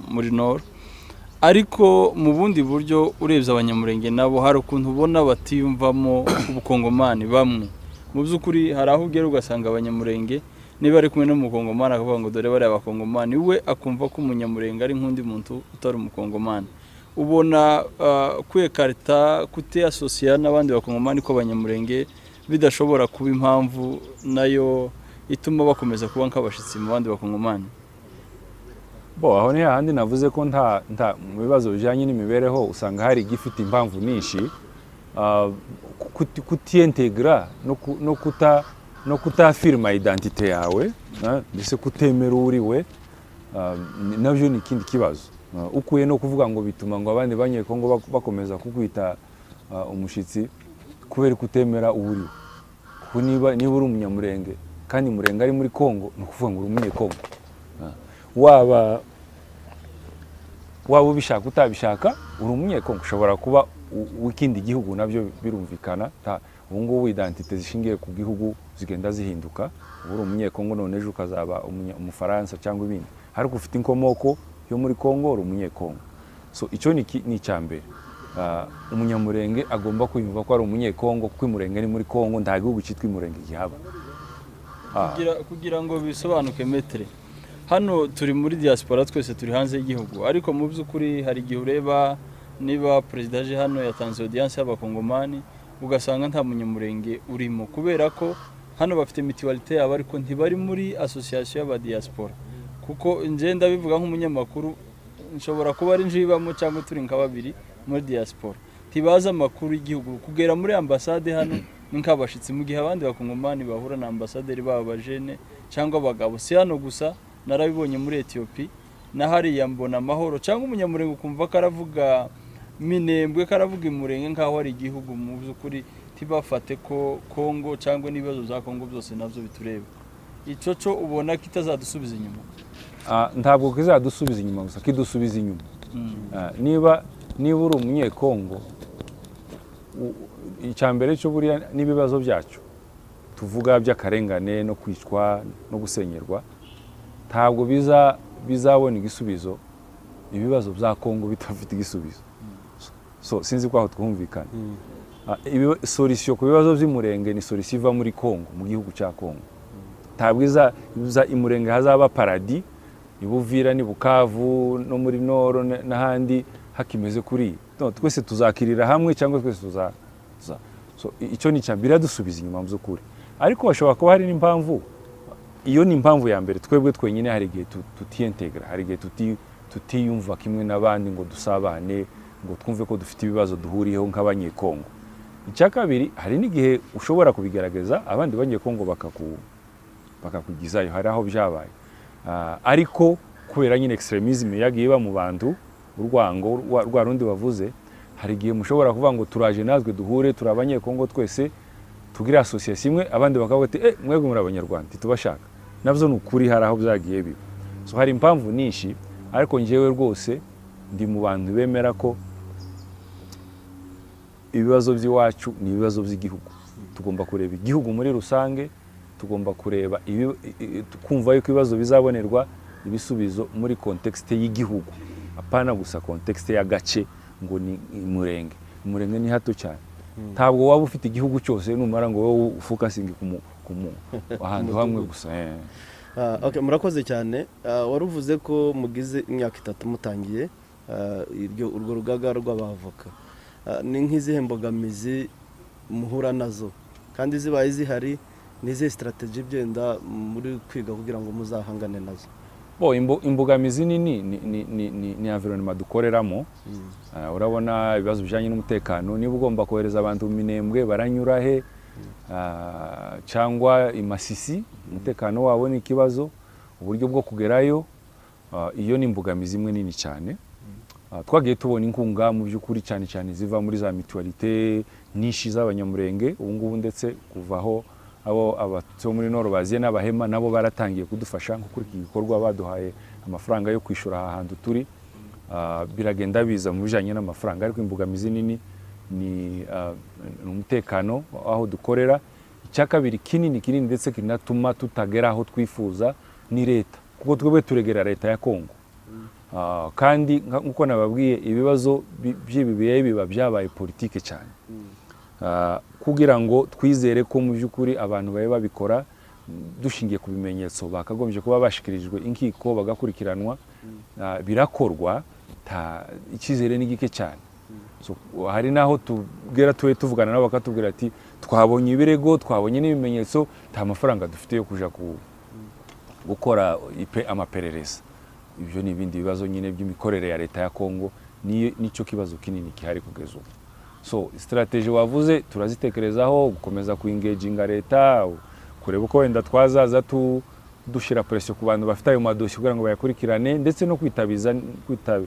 muri nord ariko mu bundi buryo urebye abanyamurenge nabo hari ukuntu ubona batiyumvamo ubukongomani bamwe mu by'ukuri hari aho ugera ugasanga abanyamurenge niba ari kumwe n'umukongomani akavuga ngo dore bariya bakongomani we akumva ko umunyamurenge ari nk'undi muntu utari umukongomani ubona ah, kwiyekarita kutiyasosiya n'abandi bakongomani ko abanyamurenge bidashobora kuba impamvu nayo ituma bakomeza kuba nk'abashyitsi mu bandi bakongomani bo aho ni hahandi navuze ko nta nta mu bibazo bijyanye n'imibereho usanga hari igifite impamvu nyinshi ah, kuti- kutiyentegara no ku- no kuta no kutafirima idantite yawe ah, mbese kutemera uwo uri we ah, ni- nabyo ni ikindi kibazo Ah, ukuye no kuvuga ngo bituma ngo abandi banyeko ngo bak- bakomeza kukwita ah, umushyitsi kubera kutemera uwo uri we kuko niba niba uri umunyamurenge kandi murenge ari muri kongo ni ukuvuga ngo uri umunyekongo Ah, waba waba ubishaka utabishaka uri umunyekongo ushobora kuba u- uw'ikindi gihugu nabyo birumvikana Ta- ubu ngubu idantite zishingiye ku gihugu zigenda zihinduka uba uri umunyekongo none ejo ukazaba umunya- umufaransa cyangwa ibindi ariko ufite inkomoko yo muri kongo uri umunyekongo so icyo ni iki- ni icya mbere Ah, umunyamurenge agomba kwiyumva ko ari umunyekongo kuko imurenge ni muri kongo nta gihugu cyitwa imurenge gihaba Ah, kugira, kugira ngo bisobanuke metere hano turi muri diaspora twese turi hanze y'igihugu ariko mu by'ukuri hari igihe ureba niba perezida aje hano yatanze audience y'abakongomani ugasanga nta munyamurenge urimo kubera ko hano bafite mitualite yabo ariko ntibari muri association y'abadiaspora kuko njye ndabivuga nk'umunyamakuru nshobora kuba ari njibamo cyangwa turi nka babiri muri diaspora ntibazi amakuru y'igihugu kugera muri ambasade hano ni nk'abashyitsi mu gihe abandi bakongomani bahura na ambasaderi babo abajene cyangwa abagabo si hano gusa narabibonye muri etiyopi na hariya mbona amahoro cyangwa umunyamurenge ukumva ko aravuga minembwe ko aravuga imurenge nk'aho ari igihugu mu by'ukuri ntibafate ko kongo cyangwa n'ibibazo za kongo byose nabyo bitureba icyo cyo ubona kitazadusubiza inyuma ah, ntabwo kizadusubiza inyuma gusa kidusubiza inyuma Ah, niba niba uri umunyekongo u- icya mbere cyo buriya n'ibibazo byacyo tuvuga by'akarengane no kwicwa no gusenyerwa ntabwo biza bizabona igisubizo ibibazo bya kongo bitafite igisubizo so sinzi ko aho twumvikana Ah, ibiba- solution ku bibazo by'umurenge ni solution iva muri kongo mu gihugu cya kongo ntabwo iza iza- imurenge hazaba paradis i Buvira ni Bukavu no muri Noro n- n'ahandi hakimeze kuri no, twese tuzakirira hamwe cyangwa twese tuza tuza- so, i- icyo ni icya mbere dusubiza inyuma mu by'ukuri ariko hashobora kuba hari n'impamvu iyo ni impamvu ya mbere twebwe twenyine hari igihe tu- tutiyentegera hari igihe tuti- tutiyumva kimwe n'abandi ngo dusabane ngo twumve ko dufite ibibazo duhuriyeho nk'abanyekongo icya kabiri hari n'igihe ushobora kubigaragaza abandi banyekongo bakaku bakakugizayo hari aho byabaye Ah, ariko kubera nyine extremism yagiye iba mu bantu urwango rwa rwa rundi bavuze hari igihe mushobora kuvuga ngo turaje natwe duhure turi abanyekongo twese tugire association imwe abandi bakavuga ati eh mwebwe muri abanyarwanda tubashaka nabyo ni ukuri hari aho byagiye biba so hari impamvu nyinshi ariko njyewe rwose ndi mu bantu bemera ko ibibazo by'iwacu ni ibibazo by'igihugu tugomba kureba igihugu muri rusange tugomba kureba ibi- i- i- kumva yuko ibibazo bizabonerwa ibisubizo muri kontekisite y'igihugu apana gusa kontekisite y'agace ngo ni umurenge umurenge ni hato cyane ntabwo waba ufite igihugu cyose numara ngo wowe ufokasinge ku mu- ku mu- ahantu hamwe gusa eh. Ah, okay, murakoze cyane Ah, wari uvuze ko mugize imyaka itatu mutangiye ah, iryo- urwo rugaga rw'abavoka Ah, ni nk'izihe mbogamizi muhura nazo kandi zibaye zihari ni izihe sitarateji igenda muri kwiga kugira ngo muzahangane nazo bo imbo- imbogamizi nini ni- ni- ni- ni- ni environment dukoreramo Ah, urabona ibibazo bijyanye n'umutekano niba ugomba kohereza abantu mu minembwe baranyura he Ah, cyangwa imasisi umutekano wabo ni ikibazo uburyo bwo kugerayo Ah, iyo ni imbogamizi imwe nini cyane Ah, twagiye tubona inkunga mu by'ukuri cyane cyane ziva muri za mituwalite nyinshi z'abanyamurenge ubu ngubu ndetse kuvaho abo abatutsi bo muri noro baziye n'abahema nabo baratangiye kudufasha nko kuri iki gikorwa baduhaye amafaranga yo kwishyura aha hantu turi Ah, biragenda biza mu bijyanye n'amafaranga ariko imbogamizi nini ni ah, ni umutekano aho dukorera icya kabiri kinini kinini ndetse kinatuma tutagera aho twifuza ni leta kuko twebwe turegera leta ya kongo Ah, kandi nka- nk'uko nababwiye ibibazo bi- by'ibi bihe biba byabaye politike cyane Ah, kugira ngo twizere ko mu by'ukuri abantu babe babikora mm, dushingiye ku bimenyetso bakagombye kuba bashyikirijwe inkiko bagakurikiranwa Ah, birakorwa ta- icyizere ni gike cyane So, hari n'aho tubwira tube tuvugana nabo bakatubwira ati twabonye ibirego twabonye n'ibimenyetso nta mafaranga dufite yo kujya ku gukora ipe- amaperereza ibyo ni ibindi bibazo nyine by'imikorere ya leta ya kongo Niyo- nicyo kibazo kinini gihari kugeza ubu so sitarateji wavuze turazitekerezaho gukomeza kuingeginga leta kureba uko wenda twazaza tu dushyira presiyo ku bantu bafite ayo madosiye kugira ngo bayakurikirane ndetse no kwitabiza kwitaba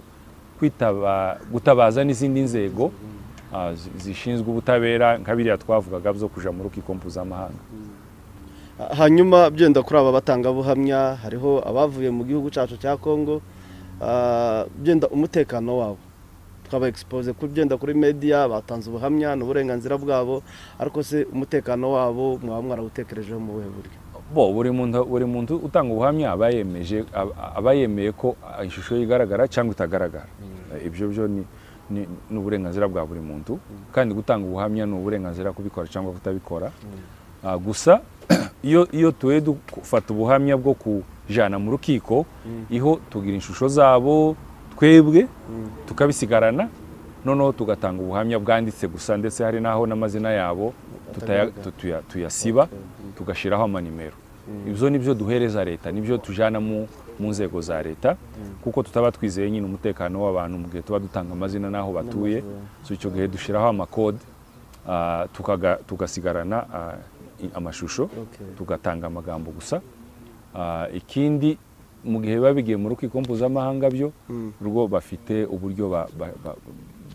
kwitaba gutabaza n'izindi nzego ah, zi- zishinzwe ubutabera nka biriya twavugaga byo kuja mu rukiko mpuzamahanga hanyuma byenda kuri aba batangabuhamya hariho abavuye mu gihugu cyacu cya kongo ah, byenda umutekano wabo twaba expose ku byenda kuri media batanze ubuhamya n'uburenganzira bwabo ariko se umutekano wabo mwaba mwarawutekerejeho mu buhe buryo bo buri muntu buri muntu utanga ubuhamya aba yemeje aba- aba yemeye ko ah, ishusho ye igaragara cyangwa itagaragara Eh, ibyo byo ni ni- ni uburenganzira bwa buri muntu kandi gutanga ubuhamya ni uburenganzira kubikora cyangwa kutabikora Ah, gusa iyo iyo tuwe dufata ubuhamya bwo kujana mu rukiko iho tugira inshusho zabo twebwe tukabisigarana noneho tugatanga ubuhamya bwanditse gusa ndetse hari n'aho n'amazina yabo tutaya- Atagaragara. tutuya- tuyasiba tugashyiraho amanimero ibyo ni byo duhereza leta nibyo tujyana mu mu nzego za leta kuko tutaba twizeye nyine umutekano w'abantu mu gihe tuba dutanga amazina n'aho batuye so icyo gihe dushyiraho amakode ah, tukaga- tugasigarana ah, i- amashusho Okay. tugatanga amagambo gusa Ah, ikindi mu gihe biba bigiye mu rukiko mpuzamahanga byo Mm. rwo bafite uburyo ba- ba- ba-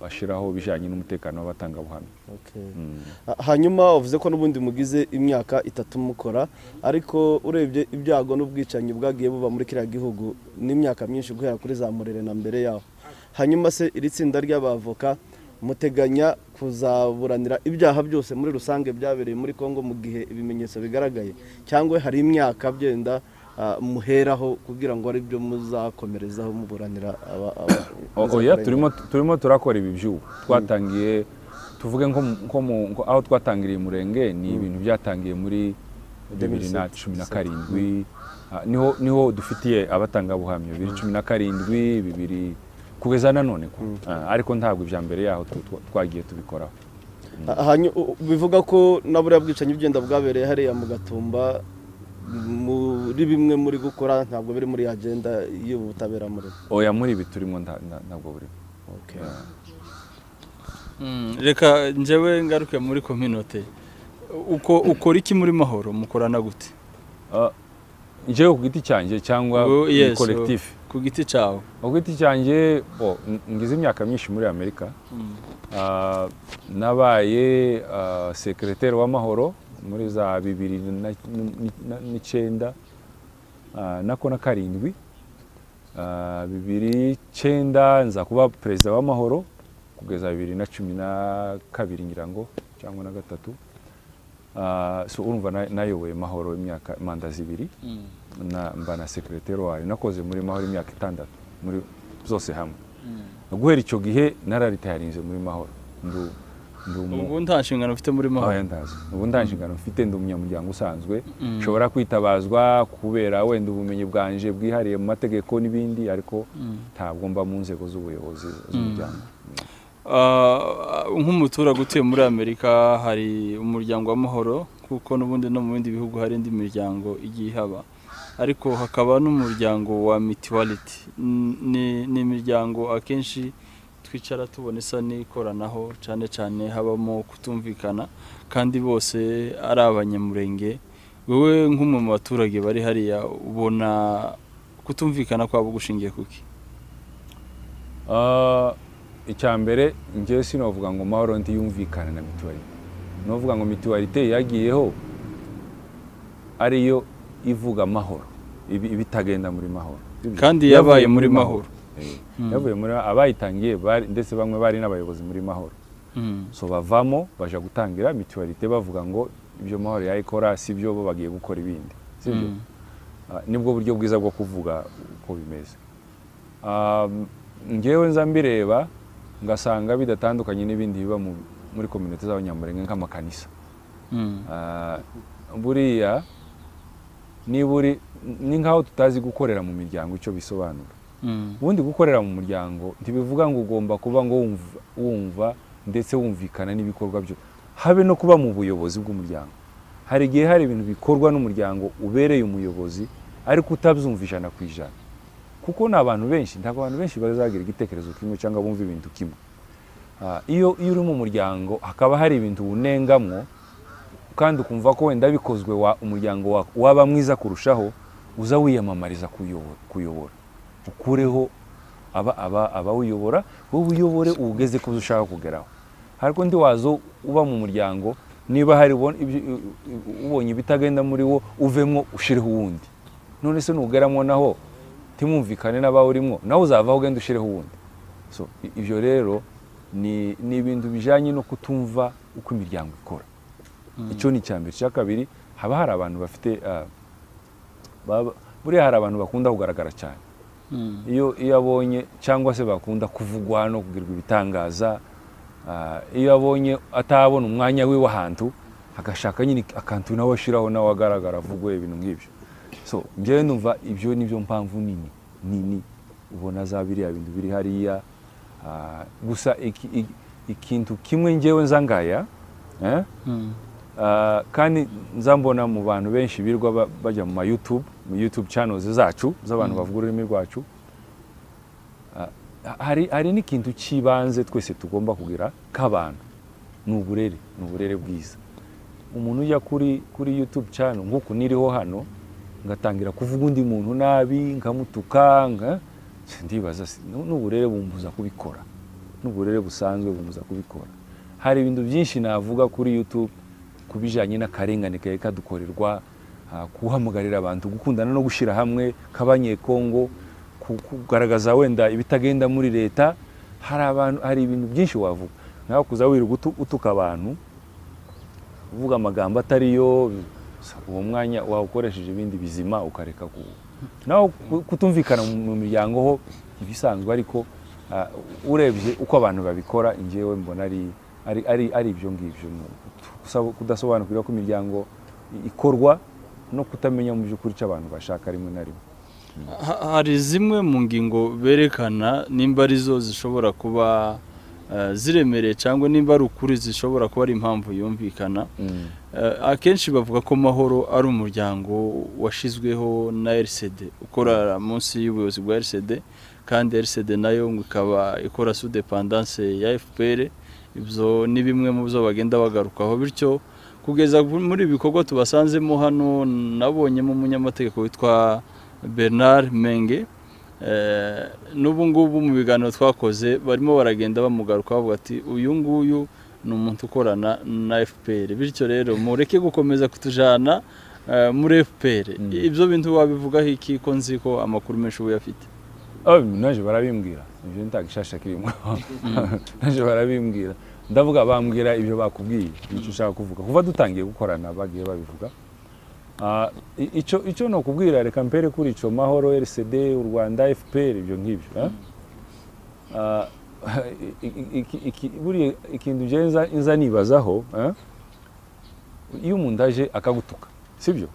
bashyiraho bijyanye n'umutekano w'abatangabuhamya Okay. Mm. Ah, hanyuma uvuze ko n'ubundi mugize imyaka itatu mukora ariko urebye ibyago n'ubwicanyi bwagiye buba muri kiriya gihugu n'imyaka myinshi guhera kuri za murere na mbere yaho hanyuma se iri tsinda ry'abavoka muteganya kuzaburanira ibyaha byose muri rusange byabereye muri kongo mu gihe ibimenyetso bigaragaye cyangwa hari imyaka byenda ah, muheraho kugira ngo ari byo muzakomerezaho muburanira aba- aba- O- oya turimo turimo turakora ibi by'ubu twatangiye tuvuge nko mu- nko mu- nko aho twatangiriye umurenge ni ibintu byatangiye muri bibiri na cumi na karindwi Ah, niho niho dufitiye abatangabuhamya bibiri cumi na karindwi bibiri kugeza na none kwa- Ah, ariko ntabwo ibya mbere yaho tu- tu- twagiye tubikoraho Hanyu- u- bivuga ko na buriya bwicanyi bugenda bwabereye hariya mu gatumba muri bimwe muri gukora ntabwo biri muri ya agenda y'ubutabera muri oya muri ibi turimo nta- nta- ntabwo burimo Mm, reka njyewe ngaruke muri kominote uko ukora iki muri mahoro mukorana gute Ah, njyewe ku giti cyanjye cyangwa Wowe- muri yes, kolekitifu ku giti cyawe ku giti cyanjye bo, n- ngize imyaka myinshi muri amerika Mm. Ah, nabaye ah, sekereteri w'amahoro muri za bibiri na- ni- na- n'icyenda ah, nako na karindwi Ah, bibiri icyenda nza kuba perezida w'amahoro kugeza bibiri na cumi na kabiri ngira ngo cyangwa na gatatu Ah, so urumva na- nayoboye mahoro imyaka manda zibiri Mm. na mba na sekereteri wayo nakoze muri mahoro imyaka itandatu muri byose hamwe guhera icyo gihe nararitayarinze muri mahoro ndi u- ndi umu- ubu nta nshingano ufite muri mahoro oya ndazi ubu nta nshingano mfite ndi umunyamuryango usanzwe Mm. nshobora kwitabazwa kubera wenda ubumenyi bwanje bwihariye mu mategeko n'ibindi ariko ntabwo mba mu nzego z'ubuyobozi z'umuryango Ah, nk'umuturage utuye muri amerika hari umuryango w'amahoro kuko n'ubundi no mu bindi bihugu hari indi miryango igiye ihaba ariko hakaba n'umuryango wa mituwaliti ni ni imiryango akenshi twicara tubona isa n'ikoranaho cyane cyane habamo kutumvikana kandi bose ari abanyamurenge wowe nk'umwe mu baturage bari hariya ubona kutumvikana kwabo gushingiye kuki Ah, icya mbere njyewe sinavuga ngo mahoro ntiyumvikane na mituwarite novuga ngo mituwarite yagiyeho ariyo ivuga mahoro ibi- ibitagenda muri mahoro Kandi Ibyo- yabaye yavuye muri mahoro. Eh, Mm. yavuye muri abayitangiye bari- ndetse bamwe bari n'abayobozi muri mahoro Mm. so bavamo baja gutangira mituwarite bavuga ngo ibyo mahoro yayikora si byo bo bagiye gukora ibindi sibyo Mm. Ah, nibwo buryo bwiza bwo kuvuga uko bimeze Um, ngewe nza mbireba ngasanga bidatandukanye n'ibindi biba mu- muri kominite z'abanyamurenge nk'amakanisa Mm. Ah, buriya niba uri ni nk'aho tutazi gukorera mu miryango icyo bisobanura Mm. ubundi gukorera mu muryango ntibivuga ngo ugomba kuba ngo wumva, wumva ndetse wumvikana n'ibikorwa byo habe no kuba mu buyobozi bw'umuryango hari igihe hari ibintu bikorwa n'umuryango ubereye umuyobozi ariko utabyumva ijana ku ijana kuko ni abantu benshi ntabwo abantu benshi bazagira igitekerezo kimwe cyangwa bumva ibintu kimwe Ah, iyo iyo uri mu muryango hakaba hari ibintu unengamwo kandi ukumva ko wenda bikozwe wa- umuryango wa- waba mwiza kurushaho uza wiyamamariza kuyobo- kuyobora ukureho aba- aba- abawuyobora wowe uyobore uwugeze ku byo ushaka kugeraho ariko ndi wazo uba mu muryango niba hari ubon- ibyo- u- u- ubonye ibitagenda muri wo uvemo ushireho uwundi none se nugeramo naho timumvikane n'abawurimo nawe uzavaho ugenda ushireho uwundi so i- ibyo rero ni ni ibintu bijyanye no kutumva uko imiryango ikora icyo ni icya mbere icya kabiri haba hari abantu bafite ah, baba- buriya hari abantu bakunda kugaragara cyane iyo iyo abonye cyangwa se bakunda kuvugwa hano kugirirwa ibitangaza ah, iyo abonye atabona umwanya we w'ahantu agashaka nyine akantu nawe ashyiraho nawe agaragara avugwe ibintu nk'ibyo so njyewe numva ibyo ni byo mpamvu nini nini ubona za biriya bintu biri hariya ah, gusa iki- iki- ikintu kimwe njyewe nzangaya eh? Ah, kandi nzambona mu bantu benshi birirwa ba- bajya mu ma youtube mu youtube channels zacu z'abantu bavuga ururimi rwacu Ah, ha- hari hari n'ikintu cy'ibanze twese tugomba kugira k'abantu ni uburere ni uburere bwiza umuntu ujya kuri kuri youtube channel nk'uku niriho hano ngatangira kuvuga undi muntu nabi nkamutuka nka ndibaza si- nu- n'uburere bumbuza kubikora n'uburere busanzwe bumbuza kubikora hari ibintu byinshi navuga kuri youtube ku bijyanye n'akarengane kari kadukorerwa ah, guhamagarira abantu gukundana no gushyira hamwe k'abanyekongo ku- kugaragaza wenda ibitagenda muri leta hari abantu hari ibintu byinshi wavuga nawe kuza wirirwa utu- utuka abantu uvuga amagambo atariyo uwo mwanya wawukoresheje ibindi bizima ukareka ku nawe ku- kutumvikana mu mu miryango ho ibisanzwe ariko ah, urebye uko abantu babikora njyewe mbona ari ari ari ari ibyo ngibyo ni ukusaba- kudasobanukirwa ko imiryango i- ikorwa no kutamenya mu by'ukuri icyo abantu bashaka rimwe na rimwe Ha- hari zimwe mu ngingo berekana nimba arizo zishobora kuba eh, ziremereye cyangwa nimba ari ukuri zishobora kuba ari impamvu yumvikana Eh, akenshi bavuga ko mahoro ari umuryango washyizweho na rcd ukora munsi y'ubuyobozi bwa rcd kandi rcd nayo ngo ikaba ikora sudepandanse ya fpr ibyo ni bimwe mu byo bagenda bagarukaho bityo kugeza muri ibi bikorwa tubasanzemo hano nabonyemo umunyamategeko witwa bernard menge Eh, n'ubu ngubu mu biganiro twakoze barimo baragenda bamugaruka bavuga ati uyu nguyu ni umuntu ukorana na fpr bityo rero mureke gukomeza kutujana eh, muri fpr Mm. ibyo bintu wabivugaho iki ko nzi ko amakuru menshi uba uyafite aho naje barabimbwira ibyo ntagishasha kirimo naje barabimbwira ndavuga bambwira ibyo bakubwiye icyo ushaka kuvuga kuva dutangiye gukorana bagiye babivuga Ah, i- icyo icyo ni ukubwira reka mpere kuri icyo mahoro rcd u rwanda fpr ibyo ngibyo eh? Ah, i- i- iki- iki- buriya ikintu njyewe nza- nza nibazaho eh? iyo umuntu aje akagutuka sibyo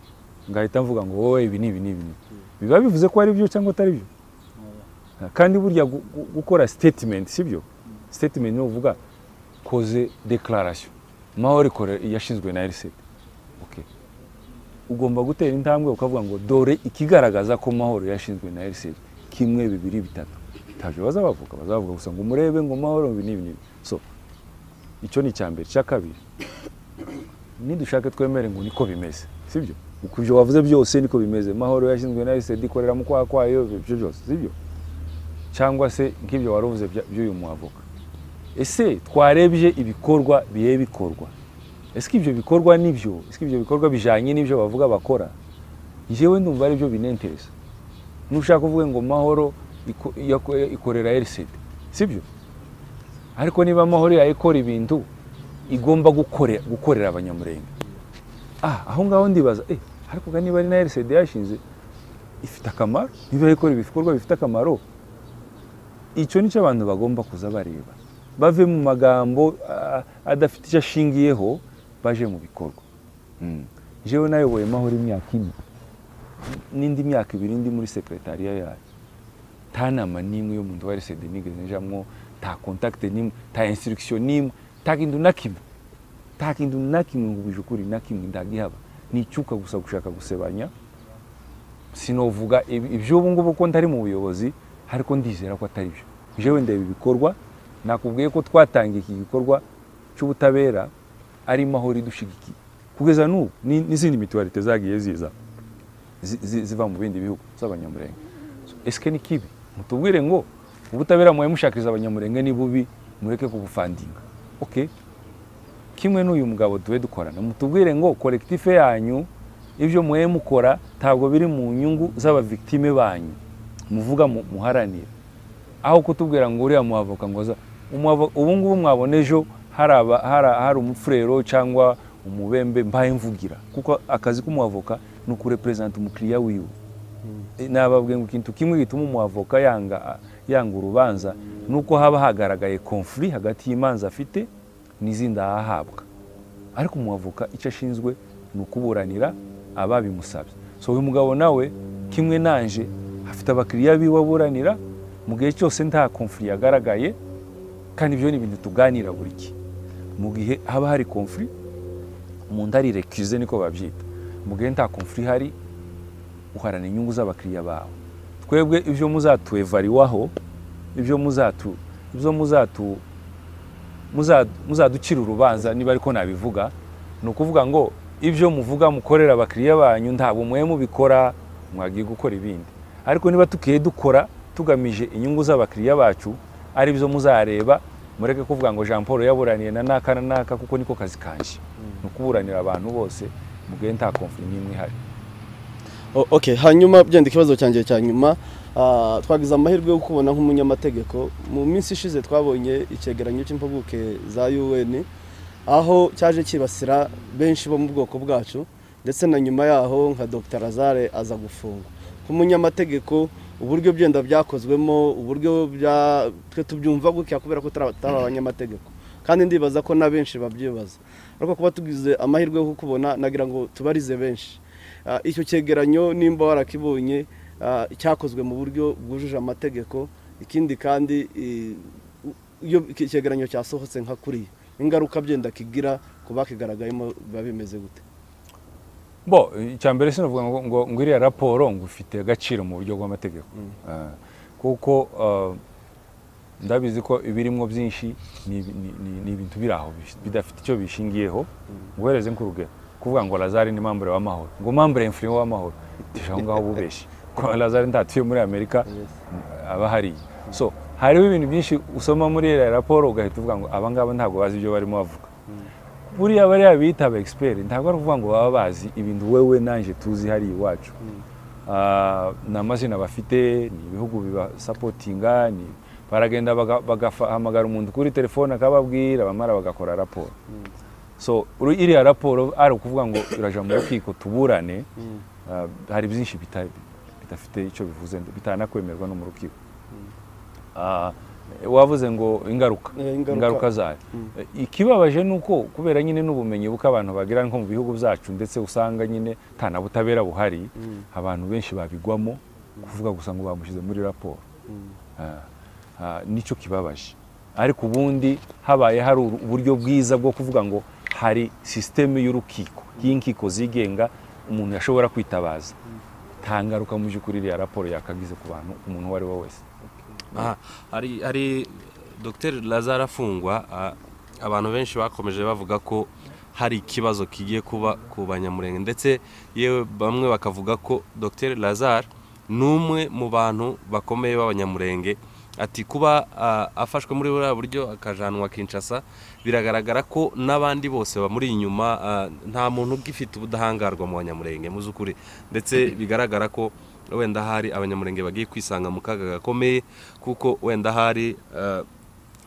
ngahita mvuga ngo wowe ibi ni ibi ni ibi ni ibi. biba bivuze ko ari byo cyangwa atari byo kandi burya gu- gu- gukora statement sibyo statement ni uvuga koze declaration mahoro ikore yashinzwe na RCD okay ugomba gutera intambwe ukavuga ngo dore ikigaragaza ko mahoro yashinzwe na RCD kimwe bibiri bitatu ntabyo bazabavuga bazavuga gusa ngo murebe ngo mahoro ibi n'ibi n'ibi so icyo ni icya mbere icya kabiri nidushake twemere ngo niko bimeze sibyo ku byo wavuze byose niko bimeze mahoro yashinzwe na RCD ikorera mu kwaha kwayo ibyo byose sibyo cyangwa se nk'ibyo wari uvuze bya- by'uyu muavoka ese twarebye ibikorwa biye bikorwa ese ibyo bikorwa nibyo ese ibyo bikorwa bijyanye n'ibyo bavuga bakora njyewe ndumva ari byo binentereza nushaka uvuge ngo mahoro iko- yako- ikorera rcd sibyo ariko niba mahoro yayikora ibintu igomba gukorera, gukorera abanyamurenge ah aho ngaho ndibaza eh ariko ga niba ari na rcd yashinze ifite akamaro niba ikora ibikorwa bifite akamaro icyo nicyo abantu bagomba kuza bareba bave mu magambo ah, adafite icyo ashingiyeho baje mu bikorwa Mm. jewe nayoboye mahoro imyaka ine n'indi myaka ibiri ndi muri sekretariya yayo nta nama n'imwe yo mu nda wa RCD nigeze njamwo nta contact n'imwe nta instruction n'imwe nta kintu na kimwe nta kintu na kimwe ngo ubije ukuri na kimwe ndagihaba nicyuka gusa gushaka gusebanya sinovuga iby'ubu ngubu ko ntari mu buyobozi ariko ndizera ko atari byo jewe ndeba ibikorwa nakubwiye ko twatangiye iki gikorwa cy'ubutabera ari mahoro idushigikiye kugeza n'ubu ni- n'izindi mituwarite zagiye ziza zi- zi- ziva mu bindi bihugu z'abanyamurenge So, esike ni kibi mutubwire ngo ubutabera muwe mushakiriza abanyamurenge ni bubi mureke kubufandinga okay kimwe n'uyu mugabo duhe dukorana mutubwire ngo kolekitife yanyu ibyo muhe mukora ntabwo biri mu nyungu z'abavictime banyu muvuga mu- muharanira aho kutubwira ngo uriya muhavoka ngo za umuhavo- ubu ngubu mwabona ejo hari aba- hari- hari umufurero cyangwa umubembe mbaye mvugira kuko akazi k'umuhavoka ni ukureperezanta umukiriya wiwe nababwiye ngo ikintu kimwe gituma umuhavoka yanga yanga urubanza ni uko haba hagaragaye konfuri hagati y'imanza afite n'izindi ahahabwa ariko umuhavoka icyo ashinzwe ni ukuburanira ababimusabye so uyu mugabo nawe kimwe nanje afite abakiriya biwe aburanira mu gihe cyose nta konfuri yagaragaye kandi ibyo ni ibintu tuganira buri gihe mu gihe haba hari konfuri umuntu arirekize niko babyita mu gihe nta konfuri ihari uharana inyungu z'abakiriya bawe twebwe ibyo muzatwevariwaho ibyo muzatu ibyo muzatu muza- muzaducira urubanza niba ariko nabivuga ni ukuvuga ngo ibyo muvuga mukorera abakiriya banyu ntabwo mwe mubikora mwagiye gukora ibindi ariko niba tukiye dukora tugamije inyungu z'abakiriya bacu ari byo muzareba mureke kuvuga ngo jean paul yaburaniye na naka na naka kuko niko kazi kanje ni ukuburanira abantu bose mu gihe nta konfuri n'imwe ihari O- okay hanyuma byenda ikibazo cyanjye cya nyuma ah, twagize amahirwe yo kubona nk'umunyamategeko mu minsi ishize twabonye icyegeranyo cy'impuguke za UN aho cyaje kibasira benshi bo mu bwoko bwacu ndetse na nyuma yaho nka Dr Lazare aza gufungwa nk'umunyamategeko uburyo byenda byakozwemo uburyo bya twe tubyumva gutya kubera ko tutari tutari abanyamategeko kandi ndibaza ko na benshi babyibaza ariko kuba tugize amahirwe yo kukubona nagira ngo tubarize benshi Ah, icyo cyegeranyo nimba warakibonye ah, cyakozwe mu buryo bwujuje amategeko ikindi kandi eh, u- iyo iki- icyegeranyo cyasohotse nka kuriya ingaruka byenda kigira ku bakigaragayemo biba bimeze gute bo icya mbere sinavuga ngo ngo ngo iriya raporo ngo ifite agaciro mu buryo bw'amategeko Eh, kuko eh, ndabizi ko ibirimo byinshi ni ibi- ni- ni- ni ibintu biri aho bis- bidafite icyo bishingiyeho nguhereze nk'urugero kuvuga ngo lazare ni mambure w'amahoro ngo mambure imfuri w'amahoro tije aho ngaho bubeshi kuko lazare ntatuye muri amerika aba hariya so hariho ibintu byinshi usoma muri iriya raporo ugahita uvuga ngo aba ngaba ntabwo bazi ibyo barimo bavuga buriya bariya bita aba egisiperi ntabwo ari ukuvuga ngo baba bazi ibintu wewe nanjye tuzi hariya iwacu Ah, ni amazina bafite ni ibihugu bibasapotinga ni baragenda baga- bagahamagara umuntu kuri telefone akababwira bamara bagakora raporo so uru- iriya raporo ari ukuvuga ngo iraja mu rukiko tuburane Ah, hari byinshi bita- bidafite icyo bivuze bitanakwemerwa no mu rukiko Ah, wavuze ngo ingaruka Eh, ingaruka. ingaruka zayo ikibabaje ni uko kubera nyine n'ubumenyi buko abantu bagira nko mu bihugu byacu ndetse usanga nyine nta na butabera buhari abantu benshi babigwamo kuvuga gusa ngo bamushyize muri raporo Ah, ah, nicyo kibabaje ariko ubundi habaye hari uru- uburyo bwiza bwo kuvuga ngo hari sisiteme y'urukiko y'inkiko zigenga umuntu yashobora kwitabaza nta ngaruka mu by'ukuri iriya raporo yakagize ku bantu umuntu uwo ari we wese aha hari hari dr lazare afungwa a- abantu benshi bakomeje bavuga ko hari ikibazo kigiye kuba ku banyamurenge ndetse yewe bamwe bakavuga ko dr lazare ni umwe mu bantu bakomeye b'abanyamurenge ati kuba a, afashwe muri buriya buryo akajanwa kinshasa biragaragara ko n'abandi bose bamuri inyuma a, nta muntu ugifite ubudahangarwa mu banyamurenge mu z'ukuri ndetse bigaragara ko wenda hari abanyamurenge bagiye kwisanga mu kaga gakomeye kuko wenda hari eh,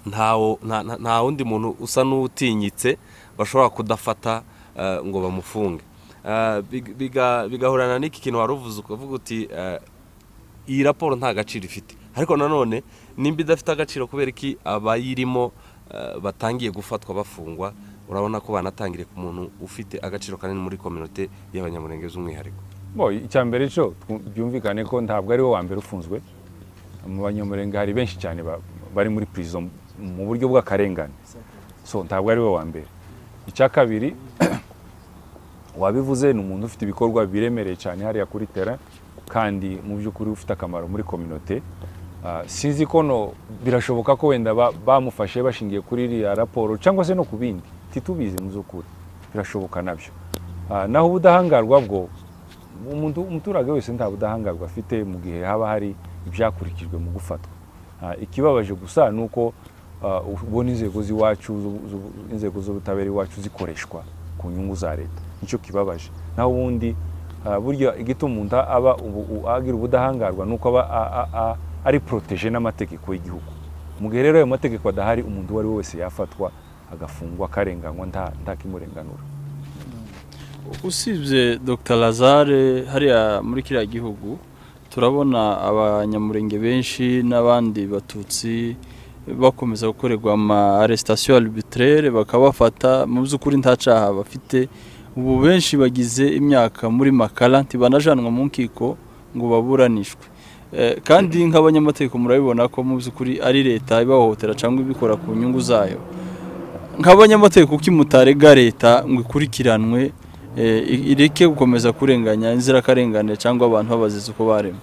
ntawo- nta nta- nta wundi muntu usa n'utinyitse bashobora kudafata eh, ngo bamufunge Eh, big- biga- bigahurana n'iki kintu wari uvuze ukavuga uti eh, iyi raporo nta gaciro ifite ariko nanone nimba idafite agaciro kubera iki abayirimo eh, batangiye gufatwa bafungwa urabona ko banatangiriye ku muntu ufite agaciro kanini muri kominote y'abanyamurenge z'umwihariko bo icya mbere cyo twu- byumvikane ko ntabwo ari we wa mbere ufunzwe mu banyamurenge hari benshi cyane ba- bari muri prison mu buryo bw'akarengane so ntabwo ari we wa mbere icya kabiri wabivuze ni umuntu ufite ibikorwa biremereye cyane hariya kuri tera kandi mu by'ukuri ufite akamaro muri kominote Ah, sinzi ko no birashoboka ko wenda ba- bamufashe bashingiye kuri iriya raporo cyangwa se no ku bindi ntitubizi mu by'ukuri birashoboka nabyo Ah, naho ubudahangarwa bwo umuntu- umuturage wese nta budahangarwa afite mu gihe haba hari ibyakurikijwe mu gufatwa Ah, ikibabaje gusa ni uko ah, ubona inzego z'iwacu z'ubu- z'ubu- inzego z'ubutabera iwacu zikoreshwa ku nyungu za leta nicyo kibabaje naho ubundi ah, burya igituma umuntu aba ubu- u- agira ubudahangarwa ni uko aba a- a- a- ari protege n'amategeko y'igihugu mu gihe rero ayo mategeko adahari umuntu uwo ari we wese yafatwa agafungwa akarenganywa nta- ntakimurenganura usibye dr lazare hariya muri kiriya gihugu turabona abanyamurenge benshi n'abandi batutsi bakomeza gukorerwa ama arrestation arbitraire bakabafata mu by'ukuri nta caha bafite ubu benshi bagize imyaka muri makara ntibanajanwa mu nkiko ngo baburanishwe Eh, kandi nk'abanyamategeko murabibona ko mu by'ukuri ari leta ibahohotera cyangwa ibikora ku nyungu zayo nk'abanyamategeko kuki mutarega leta ngo ikurikiranwe eh, i- ireke gukomeza kurenganya inzirakarengane cyangwa abantu babaziza uko baremwe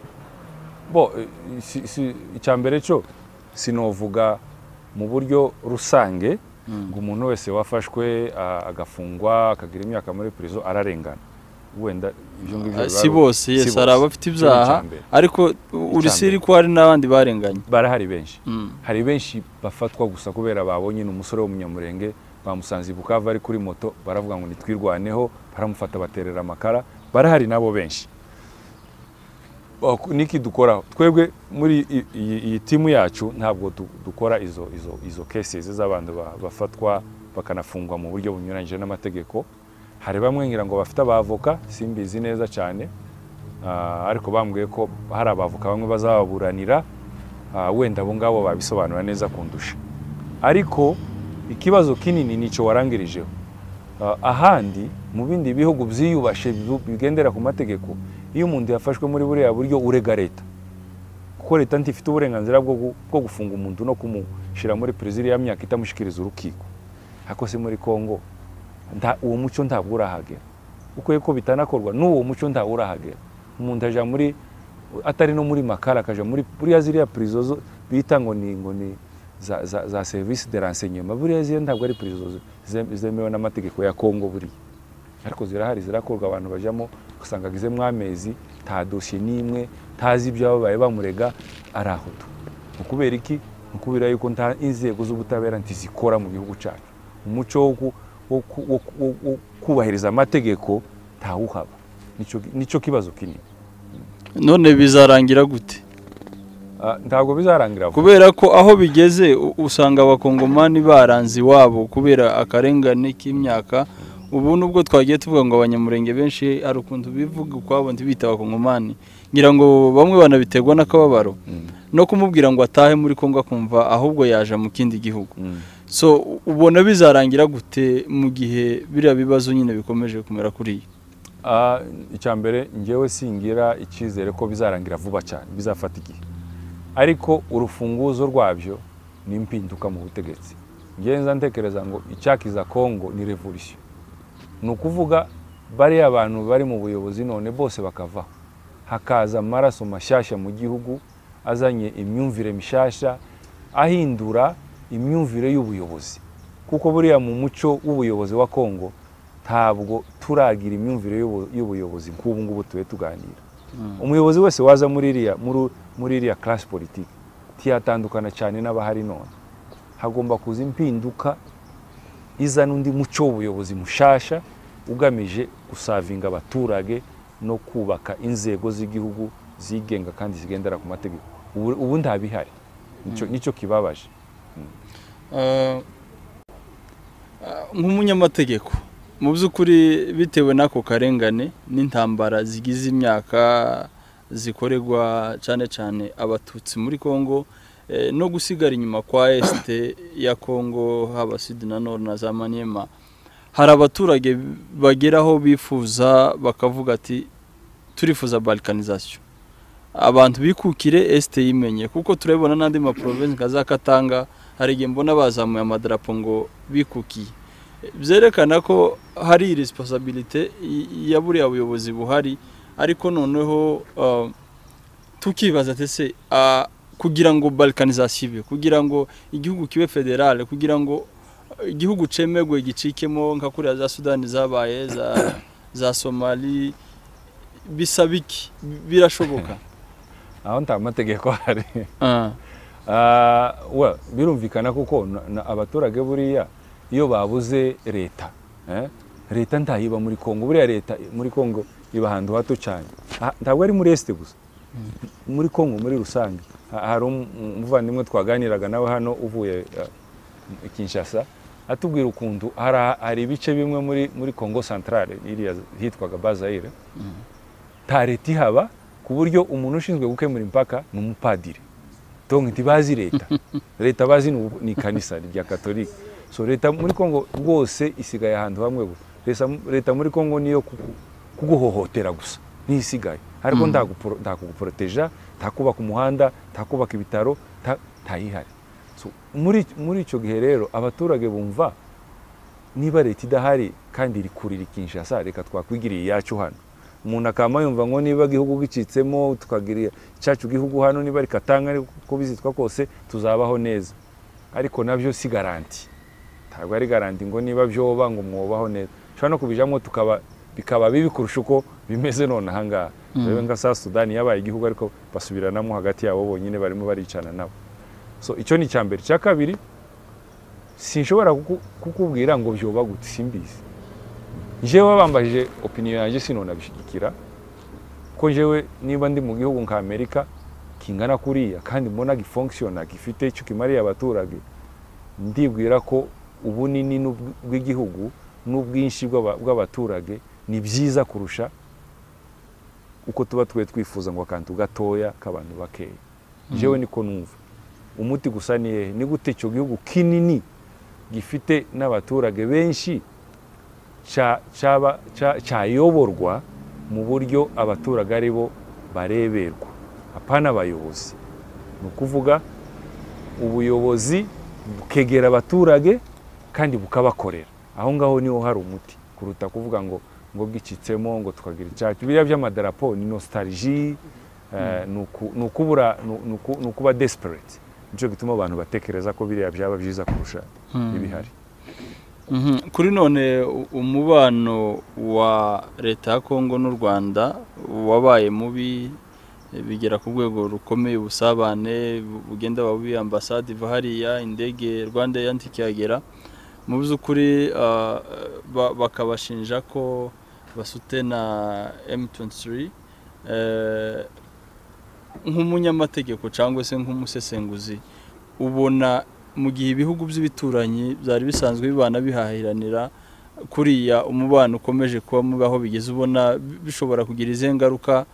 bo eh, si- si- icya mbere cyo sinovuga mu buryo rusange ngo umuntu wese wafashwe ah, agafungwa akagira imyaka muri prison ararengana wenda ibyo ngibyo Ah, biba si ari- bose si yes bose. hari abafite Cyo ni icya ibyaha mbere. ariko urisiri ko hari n'abandi barenganye barahari benshi Mm. hari benshi bafatwa gusa kubera babonye ni umusore w'umunyamurenge bamusanze i bukava ari kuri moto baravuga ngo nitwirwaneho baramufata baterera amakara barahari nabo benshi Bak- niki dukora twebwe muri i- iyi iyi timu yacu ntabwo du- dukora izo izo izo cases z'abantu ba- bafatwa bakanafungwa mu buryo bunyuranyije n'amategeko hari bamwe ngira ngo bafite abavoka simbizi neza cyane Ah, ariko bambwiye ko hari abavoka bamwe bazababuranira ah, wenda abo ngabo babisobanura neza kundusha ariko ikibazo kinini nicyo warangirijeho Ah, ahandi mu bindi bihugu byiyubashe bi- bigendera ku mategeko iyo umuntu yafashwe muri buriya buryo urega leta kuko leta ntifite uburenganzira bwo gu- bwo gufunga umuntu no kumushyira muri perezida ya myaka itamushyikiriza urukiko ariko se muri kongo nta- uwo muco ntabwo urahagera ukwiye ko bitanakorwa n'uwo muco ntawe urahagera umuntu ajya muri atari no muri makara akajya muri buriya ziriya pirizo zo- bita ngo ni ngo ni za, za, za serivisi de renseignement buriya ziriya ntabwo ari pirizo ze- ze- zemewe n'amategeko ya kongo buriya ariko zirahari zirakorwa abantu bajyamo ugasanga agezemo amezi nta dosiye n'imwe ntazi ibyababaye bamurega arahuta ni ukubera iki ni ukubera yuko nta inzego z'ubutabera ntizikora mu gihugu cyacu umuco wo ku- wo ku- wo ku- wo- wo kubahiriza amategeko ntawuhaba Nicyo- nicyo kibazo kinini none bizarangira gute Ah, ntabwo bizarangira vuba kubera ko aho bigeze u- usanga abakongomani baranze iwabo kubera akarengane k'imyaka ubu nubwo twagiye tuvuga ngo abanyamurenge benshi hari ukuntu bivuga ukwabo ntibita abakongomani ngira ngo bamwe banabiterwa n'akababaro Mm. no kumubwira ngo atahe muri kongo akumva ahubwo yaje mu kindi gihugu Mm. so u- ubona bizarangira gute mu gihe biriya bibazo nyine bikomeje kumera kuriya Ah, icya mbere ngewe singira icyizere ko bizarangira vuba cyane bizafata igihe ariko urufunguzo rwabyo ni impinduka mu butegetsi ngewe nza ntekereza ngo icyakiza kongo ni revolisiyo ni ukuvuga bariya bantu bari mu buyobozi none bose bakavaho hakaza amaraso mashyashya mu gihugu azanye imyumvire mishyashya ahindura imyumvire y'ubuyobozi kuko buriya mu muco w'ubuyobozi wa kongo ntabwo turagira imyumvire y'ubu- y'ubuyobozi nk'ubu ngubu tube tuganira umuyobozi wese waza muri iriya muri- muri iriya class politiki ntiyatandukana cyane n'abahari none hagomba kuza impinduka izana undi muco w'ubuyobozi mushasha ugamije gusavinga abaturage no kubaka inzego z'igihugu zigenga kandi zigendera ku mategeko ubu ubu nta bihari Nicyo- nicyo kibabaje Ah, ah, nk'umunyamategeko mu by'ukuri bitewe n'ako karengane n'intambara zigize imyaka zikorerwa cyane cyane abatutsi muri kongo eh, no gusigara inyuma kwa esite ya kongo haba sud na nord na za maniema hari abaturage bageraho bifuza bakavuga ati turifuza balkanizasiyo abantu bikukire esite yimenye kuko turabibona n'andi maprovensi nka za katanga hari igihe mbona bazamuye amadarapo ngo bikukiye byerekana ko hari irisiposabirite ya buriya buyobozi buhari ariko noneho uh, tukibaza ati se uh, kugira ngo balkanizasiyo ibe kugira ngo igihugu kibe federale kugira ngo igihugu cemerwe gicikemo nka kuriya za sudani zabaye za za somali bisaba iki birashoboka aho nta mategeko ahari Ah, Ah, well, birumvikana kuko na- na- abaturage buriya iyo babuze leta eh, leta ntayiba muri kongo buriya leta muri kongo iba ahantu hato cyane Ah, ntabwo ari muri esite gusa muri kongo muri rusange Ha- hari um- umuvandimwe twaganiraga nawe hano uvuye eh, i kinshasa atubwira ukuntu hari aha- hari ibice bimwe muri muri kongo santarare iriya hitwaga bazayire nta leta ihaba ku buryo umuntu ushinzwe gukemura impaka ni umupadiri donc ntibazi leta leta bazi ni ubu- ni kanisa rya katolika so leta muri kongo rwose isigaye ahantu hamwe gusa Lesa- leta muri kongo niyo kugu- kuguhohotera gusa niyo isigaye ariko Mm. nta gupro- nta kuguporoteja nta kubaka umuhanda nta kubaka ibitaro nta- ntayihari So, muri muri icyo gihe rero abaturage bumva niba leta idahari kandi iri kurira Kinshasa reka twakwigiriye iyacu hano umuntu akaba yumva ngo niba igihugu gicitsemo tukagirira icyacu gihugu hano niba rikatanga ariko uko bizitwa kose tuzabaho neza ariko nabyo si garanti ntabwo ari garanti ngo niba byoba ngo mwobaho neza ushobora no kubijamo tukaba bikaba bibi kurusha uko bimeze none ahangaha rero nka saa sudani yabaye igihugu ariko basubiranamo hagati yabo bonyine barimo baricana nabo so icyo ni icya mbere icya kabiri sinshobora kuku- kukubwira ngo byoba gute simbizi njyewe bambajije opinion yanjye sinonabishyigikira ko njyewe niba ndi mu gihugu nka amerika kingana kuriya kandi mbona gifunkisiyona gifite icyo kimariye abaturage ndibwira ko ubunini n'ubw- bw'igihugu n'ubwinshi bw'aba- bw'abaturage ni byiza kurusha uko tuba twe twifuza ngo akantu gatoya k'abantu bakeya njyewe niko numva umuti gusa ni hehe ni gute icyo gihugu kinini gifite n'abaturage benshi cya- cyaba- cya- cyayoborwa mu buryo abaturage ari bo bareberwa apana abayobozi ni ukuvuga ubuyobozi bukegera abaturage kandi bukabakorera aho ngaho niho hari umuti kuruta kuvuga ngo ngo bwicitsemo ngo tukagira icyacu biriya by'amadarapo ni nostalgie eh, ni uku- ni ukubura ni- ni uku- ni ukuba desperate nicyo gituma abantu batekereza ko biriya byaba byiza kurusha ibihari mhm. kuri none u- umubano wa leta ya kongo n'u rwanda wabaye mubi eh, bigera ku rwego rukomeye ubusabane bu- bugenda bubi ambasade iva hariya indege rwanda yanti ikihagera mu by'ukuri ah, ba- bakabashinja ko basute na m23 eh, nk'umunyamategeko cyangwa se nk'umusesenguzi ubona mu gihe ibihugu by'ibituranyi byari bisanzwe bibana bihahiranira kuriya umubano ukomeje kuba mubi aho bigeze ubona bi- bishobora kugira izihe ngaruka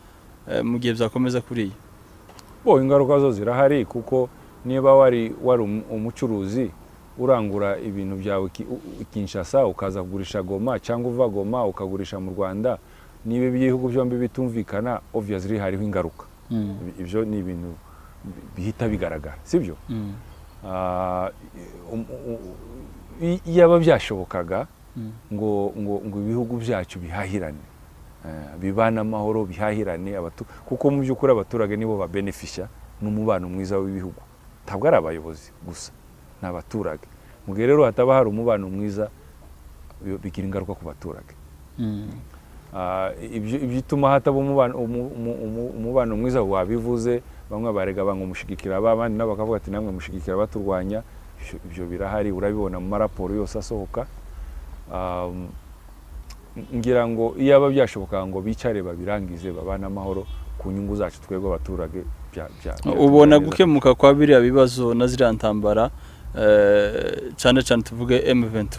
eh, mu gihe byakomeza kuriya bo ingaruka zo zirahari kuko niba wari wari um- umucuruzi urangura ibintu byawe ki- u- u- kinshasa ukaza kugurisha goma cyangwa uva goma ukagurisha mu rwanda niba ibihugu byombi bitumvikana obviously hariho ingaruka Ibi- ibyo ni ibintu bi- bihita bigaragara sibyo Mm. Ah, um- u- u- i- iyo aba byashobokaga Mm. ngo ngo ngo ibihugu byacu bihahirane eh, bibane amahoro bihahirane abatu- kuko mu by'ukuri abaturage nibo babenefisha n'umubano mwiza w'ibihugu ntabwo ari abayobozi gusa ni abaturage mu gihe rero hataba hari umubano mwiza bi- bigira ingaruka ku baturage Mm. Ah, ibyo ibyo ituma hataba umubano umu- umu- umu- umubano mwiza wabivuze bamwe barega banga umushyigikira ba- abandi nabo bakavuga ati namwe mushyigikira baturwanya Ibyo- ibyo birahari urabibona mu maraporo yose asohoka Um, ngira ngo iyo aba byashoboka ngo bicare babirangize babane amahoro ku nyungu zacu twebwe abaturage bya- bya- byatugirira ubona gukemuka kwa biriya bibazo na ziriya ntambara eh, cyane cyane tuvuge M23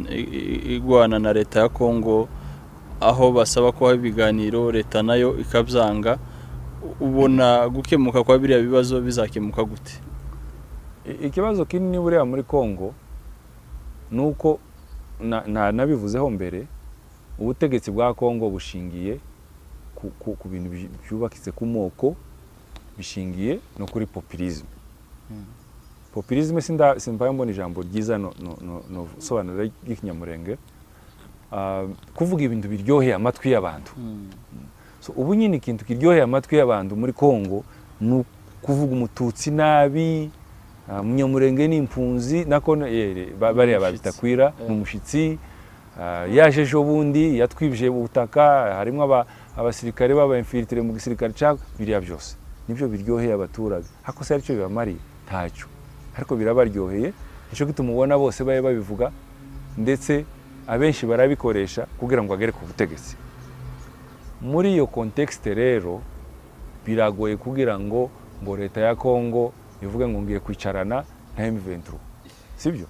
i- i- igwana na leta ya Kongo aho basaba ko haba ibiganiro leta nayo ikabyanga U- ubona gukemuka kwa biriya bibazo bizakemuka gute I- ikibazo kinini buriya muri kongo ni uko na- na- nabivuzeho mbere ubutegetsi bwa kongo bushingiye ku- ku ku bintu byi- byubakitse ku moko bishingiye no kuri populisme populisme sinda- simbaye mbona ijambo ryiza no- no- no- no- sobanura ry'ikinyamurenge Ah, kuvuga ibintu biryoheye amatwi y'abantu So, ubu nyine ikintu kiryoheye amatwi y'abantu muri kongo ni u- kuvuga umututsi nabi ah, munyamurenge ni impunzi nako no- eh, eh, ba- bariya babita kwira ni umushyitsi Ah, yaje ejo bundi yatwibye ubutaka harimo aba- abasirikare b'abayimfiritire mu gisirikare cyangwa biriya byose nibyo biryoheye abaturage hakosa aricyo bibamariye ntacyo ariko birabaryoheye nicyo gituma ubona bose babe babivuga ndetse abenshi barabikoresha kugira ngo bagere ku butegetsi muri iyo kontekisite rero biragoye kugira ngo ngo leta ya kongo ivuge ngo ngiye kwicarana na M23 sibyo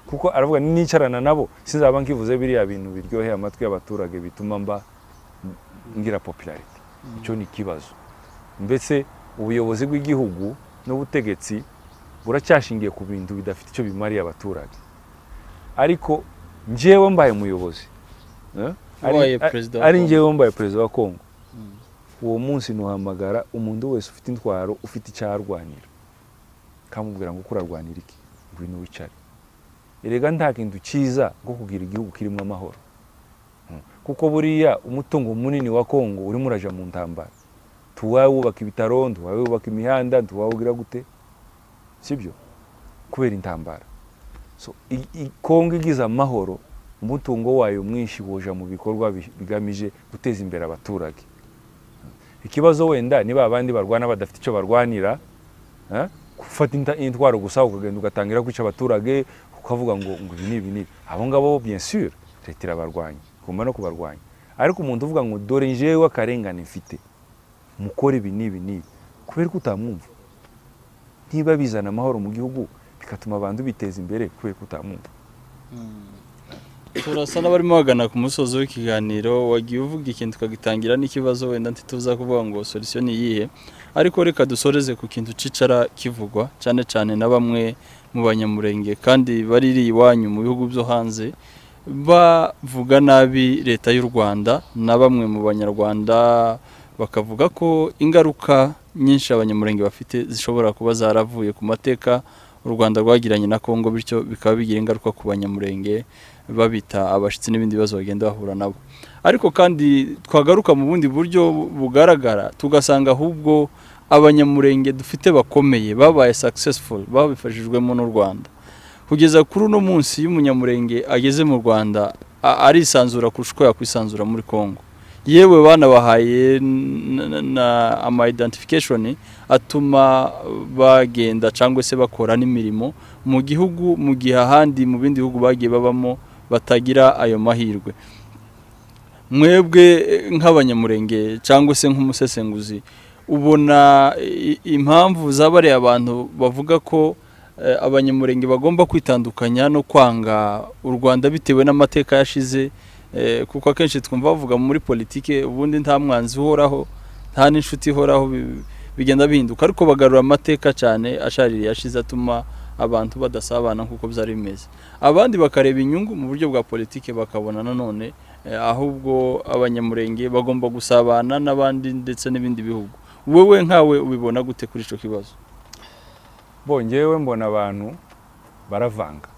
kuko aravuga nicarana nabo sinzaba nkivuze biriya bintu biryoheye amatwi y'abaturage bituma mba ngira popularity icyo ni ikibazo mbese ubuyobozi bw'igihugu n'ubutegetsi buracyashingiye ku bintu bidafite icyo bimariye abaturage ariko njyewe mbaye umuyobozi eh, ari- Wabaye a- perezida wa ari Kongo. njyewe mbaye perezida wa kongo uwo munsi ntuhamagara umuntu wese ufite intwaro ufite icyo arwanira kamubwira ngo uko urarwanira iki ngwino wicare erega nta kintu cyiza nko kugira igihugu kirimo amahoro Mm. kuko buriya umutungo munini wa kongo urimo uraja mu ntambara tuwawubaka ibitaro tuwawubaka imihanda tuwawugira gute sibyo kubera intambara so i- i- kongo igize amahoro umutungo wayo mwinshi woja mu bikorwa bi- bigamije guteza imbere abaturage ikibazo wenda niba abandi barwana badafite icyo barwanira eh, gufata inta- intwaro gusa ukagenda ugatangira kwica abaturage ukavuga ngo ngo ibi ni ibi ni ibi. abo ngabo bien sûr leta irabarwanya igomba no kubarwanya ariko umuntu uvuga ngo dore njyewe akarengane mfite mukore ibi n'ibi n'ibi kubera ko utamwumva niba bizana amahoro mu gihugu bigatuma abantu biteza imbere kubera ko utamwumva turasa n'abarimo bagana ku musozi w'ikiganiro wagiye uvuga ikintu tukagitangira n'ikibazo wenda ntituza kuvuga ngo solisiyo ni iyihe ariko reka dusoreze ku kintu cicara kivugwa cyane cyane na bamwe mu banyamurenge kandi bariri iwanyu mu bihugu byo hanze bavuga nabi leta y'u Rwanda na bamwe mu banyarwanda bakavuga ko ingaruka nyinshi abanyamurenge bafite zishobora kuba zaravuye ku mateka u Rwanda rwagiranye na Kongo bityo bikaba bigira ingaruka ku banyamurenge babita abashyitsi n'ibindi bibazo bagenda bahura nabo ariko kandi twagaruka mu bundi buryo bugaragara tugasanga ahubwo abanyamurenge dufite bakomeye babaye successful babifashijwemo n'u Rwanda kugeza kuri uno munsi iyo umunyamurenge ageze mu Rwanda a- arisanzura kurusha uko yakwisanzura muri Congo yewe banabahaye n- n- na ama identification atuma bagenda cyangwa se bakora n'imirimo mu gihugu mu gihe ahandi mu bindi bihugu bagiye babamo batagira ayo mahirwe mwebwe eh, nk'abanyamurenge cyangwa se nk'umusesenguzi ubona i- impamvu zabariye abantu bavuga ko eh, abanyamurenge bagomba kwitandukanya no kwanga u Rwanda bitewe n'amateka yashize eh, kuko akenshi twumva bavuga muri politike ubundi nta mwanzi uhoraho nta n'inshuti ihoraho bi- bigenda bihinduka ariko bagarura amateka cyane ashaririye yashize atuma abantu badasabana nk'uko byari bimeze abandi bakareba inyungu mu buryo bwa politike bakabona nanone eh, ahubwo abanyamurenge bagomba gusabana n'abandi ndetse n'ibindi bihugu wowe nkawe ubibona gute kuri icyo kibazo bongewe mbona abantu baravanga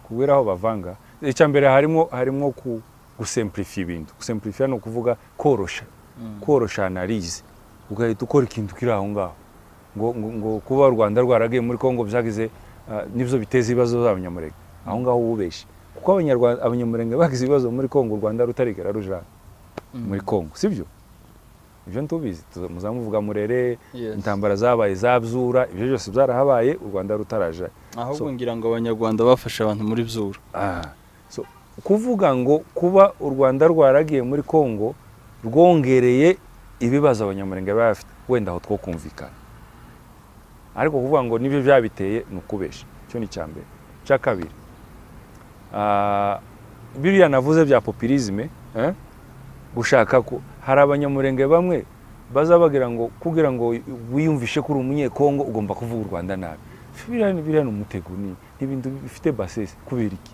kubera aho bavanga icya mbere harimo harimo ku gusemplifi ibintu gusemplifi ni ukuvuga korosha korosha analize ugahita ukora ikintu kiri aho ngaho ngo, ngo, ngo kuba u rwanda rwaragiye muri kongo byagize ah, nibyo biteza ibibazo by'abanyamurenge aho ngaho ububeshye kuko abanyarwanda abanyamurenge bagize ibibazo muri kongo u rwanda rutarigera rujana muri kongo sibyo ibyo ntubizi tuza- muzamuvuga murere Yes. intambara zabaye zabyura ibyo byose byarahabaye u rwanda rutaraja ahubwo So- ngira ngo abanyarwanda bafashe abantu muri byura Ah, so, kuvuga ngo kuba u rwanda rwaragiye muri congo rwongereye ibibazo abanyamurenge baba bafite wenda aho twokumvikana ariko kuvuga ngo nibyo byabiteye ni ukubesha icyo ni icya mbere icya kabiri ah, biriya navuze bya populisme eh, gushaka ko hari abanyamurenge bamwe baza bagira ngo kugira ngo wiyumvishe ko uri umunyekongo ugomba kuvuga u rwanda nabi biriya ni- biriya ni umutego ni ni ibintu bifite basesi kubera iki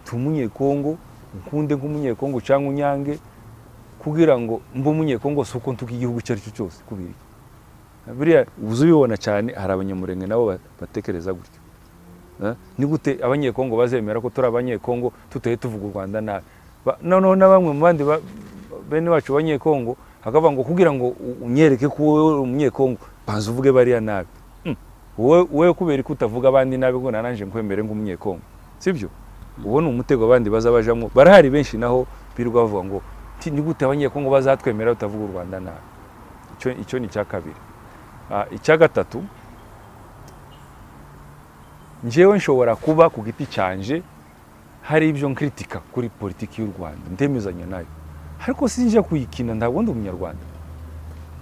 ndi umunyekongo nkunde nk'umunyekongo cyangwa unyange kugira ngo mbe umunyekongo si uko ntuka igihugu icyo ari cyo cyose kubera iki biriya uza ubibona cyane hari abanyamurenge nabo ba- batekereza gutyo Eh, ni gute abanyekongo bazemera ko turi abanyekongo tutahe tuvuga u rwanda nabi Ba- noneho na bamwe mu bandi ba- bene bacu abanyekongo akavuga ngo kugira ngo u- unyereke ko wowe uri umunyekongo banza uvuge bariya nabi Hmm. wowe wowe kubera ko utavuga abandi nabi ngo nananje nkwemere nk'umunyekongo sibyo uwo ni umutego abandi baza bajamo barahari benshi naho birirwa bavuga ngo "Ti, ni gute abanyekongo bazatwemera utavuga u rwanda nabi icyo icyo ni icya kabiri Ah, icya gatatu njyewe nshobora kuba ku giti cyanje hari ibyo nkritika kuri politiki y'u rwanda ndemezanya nayo ariko sinjya kuyikina ntabwo ndi umunyarwanda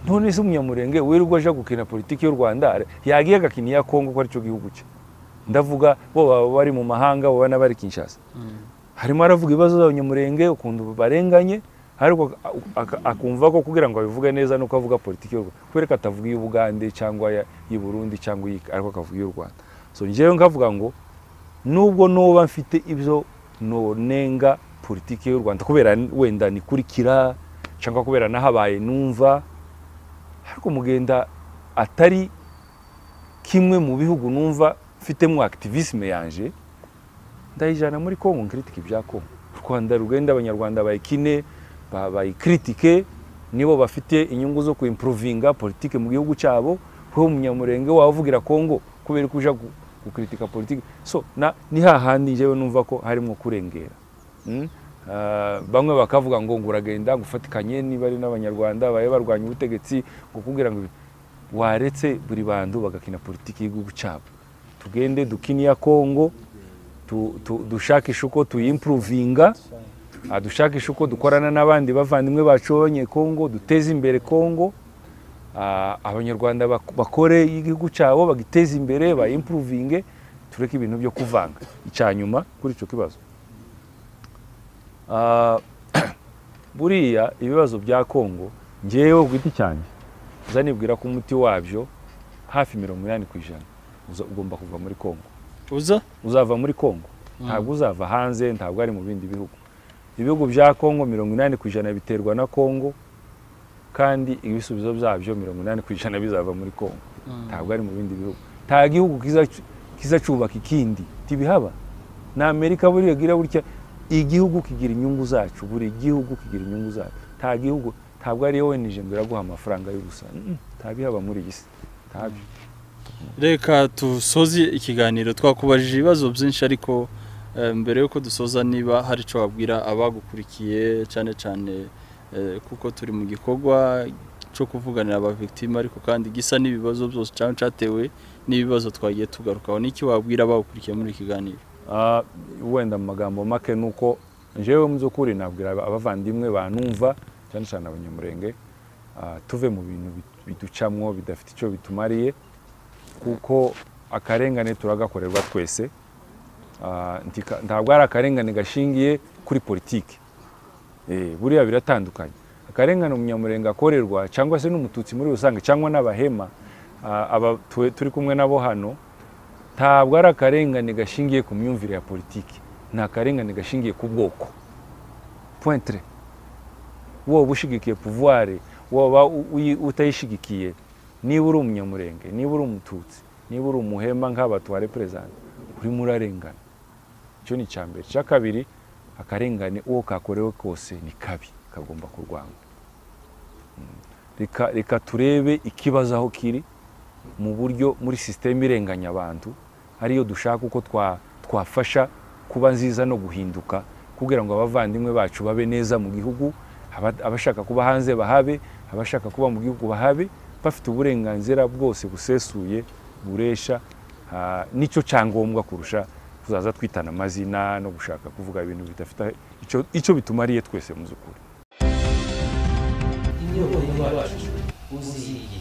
none se umunyamurenge wirirwa aja gukina politiki y'u rwanda yagiye agakina iya kongo ko aricyo gihugu cye ndavuga bo baba bari mu mahanga bo bana bari kinshasa harimo aravuga ibibazo by'abanyamurenge ukuntu barenganye ariko ak- akumva ko kugira ngo abivuge neza nuko avuga politiki y'u rwanda kubera ko atavuga iy'u bugande cyangwa iya- iy'i burundi cyangwa iyi ariko akavuga iy'u rwanda so njyewe nkavuga ngo nubwo noba mfite ibyo nonenga politiki y'u rwanda kubera wenda nikurikira cyangwa kubera nahabaye numva ariko mugenda atari kimwe mu bihugu numva mfitemo activisme yanje ndayijana muri kongo nkiritika ibya kongo u rwanda rugenda abanyarwanda bayikine ba- bayikritike nibo bafite inyungu zo kuimprovinga politike mu gihugu cyabo wowe umunyamurenge wavugira kongo kubera ko uja gu- gukritika politike so na, ni hahandi njyewe numva ko harimo kurengera Mm? Ah, bamwe bakavuga ngo ngo uragenda ngufatikanye niba ari n'abanyarwanda babe barwanya ubutegetsi ngo kugira ngo ibi- waretse buri bantu bagakina politiki y'igihugu cyabo tugende dukine iya kongo tu- tu- dushakishe uko tuyimpuruvinga ah, dushakishe uko dukorana n'abandi bavandimwe bacu b'abanyekongo duteze imbere kongo Ah, abanyarwanda bak- bakore igihugu cyabo bagiteze imbere bayimpuruvinge tureke ibintu byo kuvanga icya nyuma kuri icyo kibazo Ah, buriya ibibazo bya kongo ngewe ku giti cyanjye uza nibwira ko umuti wabyo hafi mirongo inani ku ijana uza- ugomba kuva muri kongo uza uzava muri Kongo ntabwo uzava hanze ntabwo ari mu bindi bihugu ibihugu bya Kongo mirongo inani ku ijana biterwa na Kongo kandi ibisubizo byabyo mirongo inani ku ijana bizava muri Kongo ntabwo ari mu bindi bihugu nta gihugu kizacu- kizacubaka ikindi tibihaba na Amerika buriya gira burya igihugu kigira inyungu zacu buri gihugu kigira inyungu zacu nta gihugu ntabwo ari wowe ngo iraguha amafaranga y'ubusa Mm, mm, ntabihaba muri iyi si ntabyo reka dusoze ikiganiro twakubajije ibibazo byinshi ariko eh, mbere y'uko dusoza niba hari icyo wabwira abagukurikiye cyane cyane eh, kuko turi mu gikorwa cyo kuvuganira abavictime ariko kandi gisa n'ibibazo byose cyangwa cyatewe n'ibibazo twagiye tugarukaho n'iki wabwira abagukurikiye muri iki kiganiro Ah, wenda mu magambo make ni uko njyewe mu by'ukuri nabwira aba- abavandimwe banumva cyane cyane abanyamurenge ah, tuve mu bintu bit- biducamwo bidafite icyo bitumariye kuko akarengane turagakorerwa twese Ah, ntika- ntabwo ari akarengane gashingiye kuri politiki Eh, buriya biratandukanye akarengane umunyamurenge akorerwa cyangwa se n'umututsi muri rusange cyangwa n'abahema ah, aba tu- turi kumwe nabo hano ntabwo ari akarengane gashingiye ku myumvire ya politiki ni akarengane gashingiye ku bwoko pointre woba ushyigikiye puvuware woba u- uyi- utayishyigikiye niba uri umunyamurenge niba uri umututsi niba uri umuhema nk'aba tuwareperezanta urimo urarengana icyo ni icya mbere icya kabiri akarengane uwo kakorewe kose ni kabi kagomba kurwanywa Mm. Reka- reka turebe ikibazo aho kiri mu buryo muri sisiteme irenganya abantu ariyo dushaka uko twa- twafasha kuba nziza no guhinduka kugira ngo abavandimwe bacu babe neza mu gihugu aba- abashaka kuba hanze bahabe abashaka kuba mu gihugu bahabe bafite uburenganzira bwose busesuye buresha ah, nicyo cyangombwa kurusha tuzaza twitana amazina no gushaka kuvuga ibintu bidafite icyo- icyo bitumariye twese mu by'ukuri inyubako yacu uziye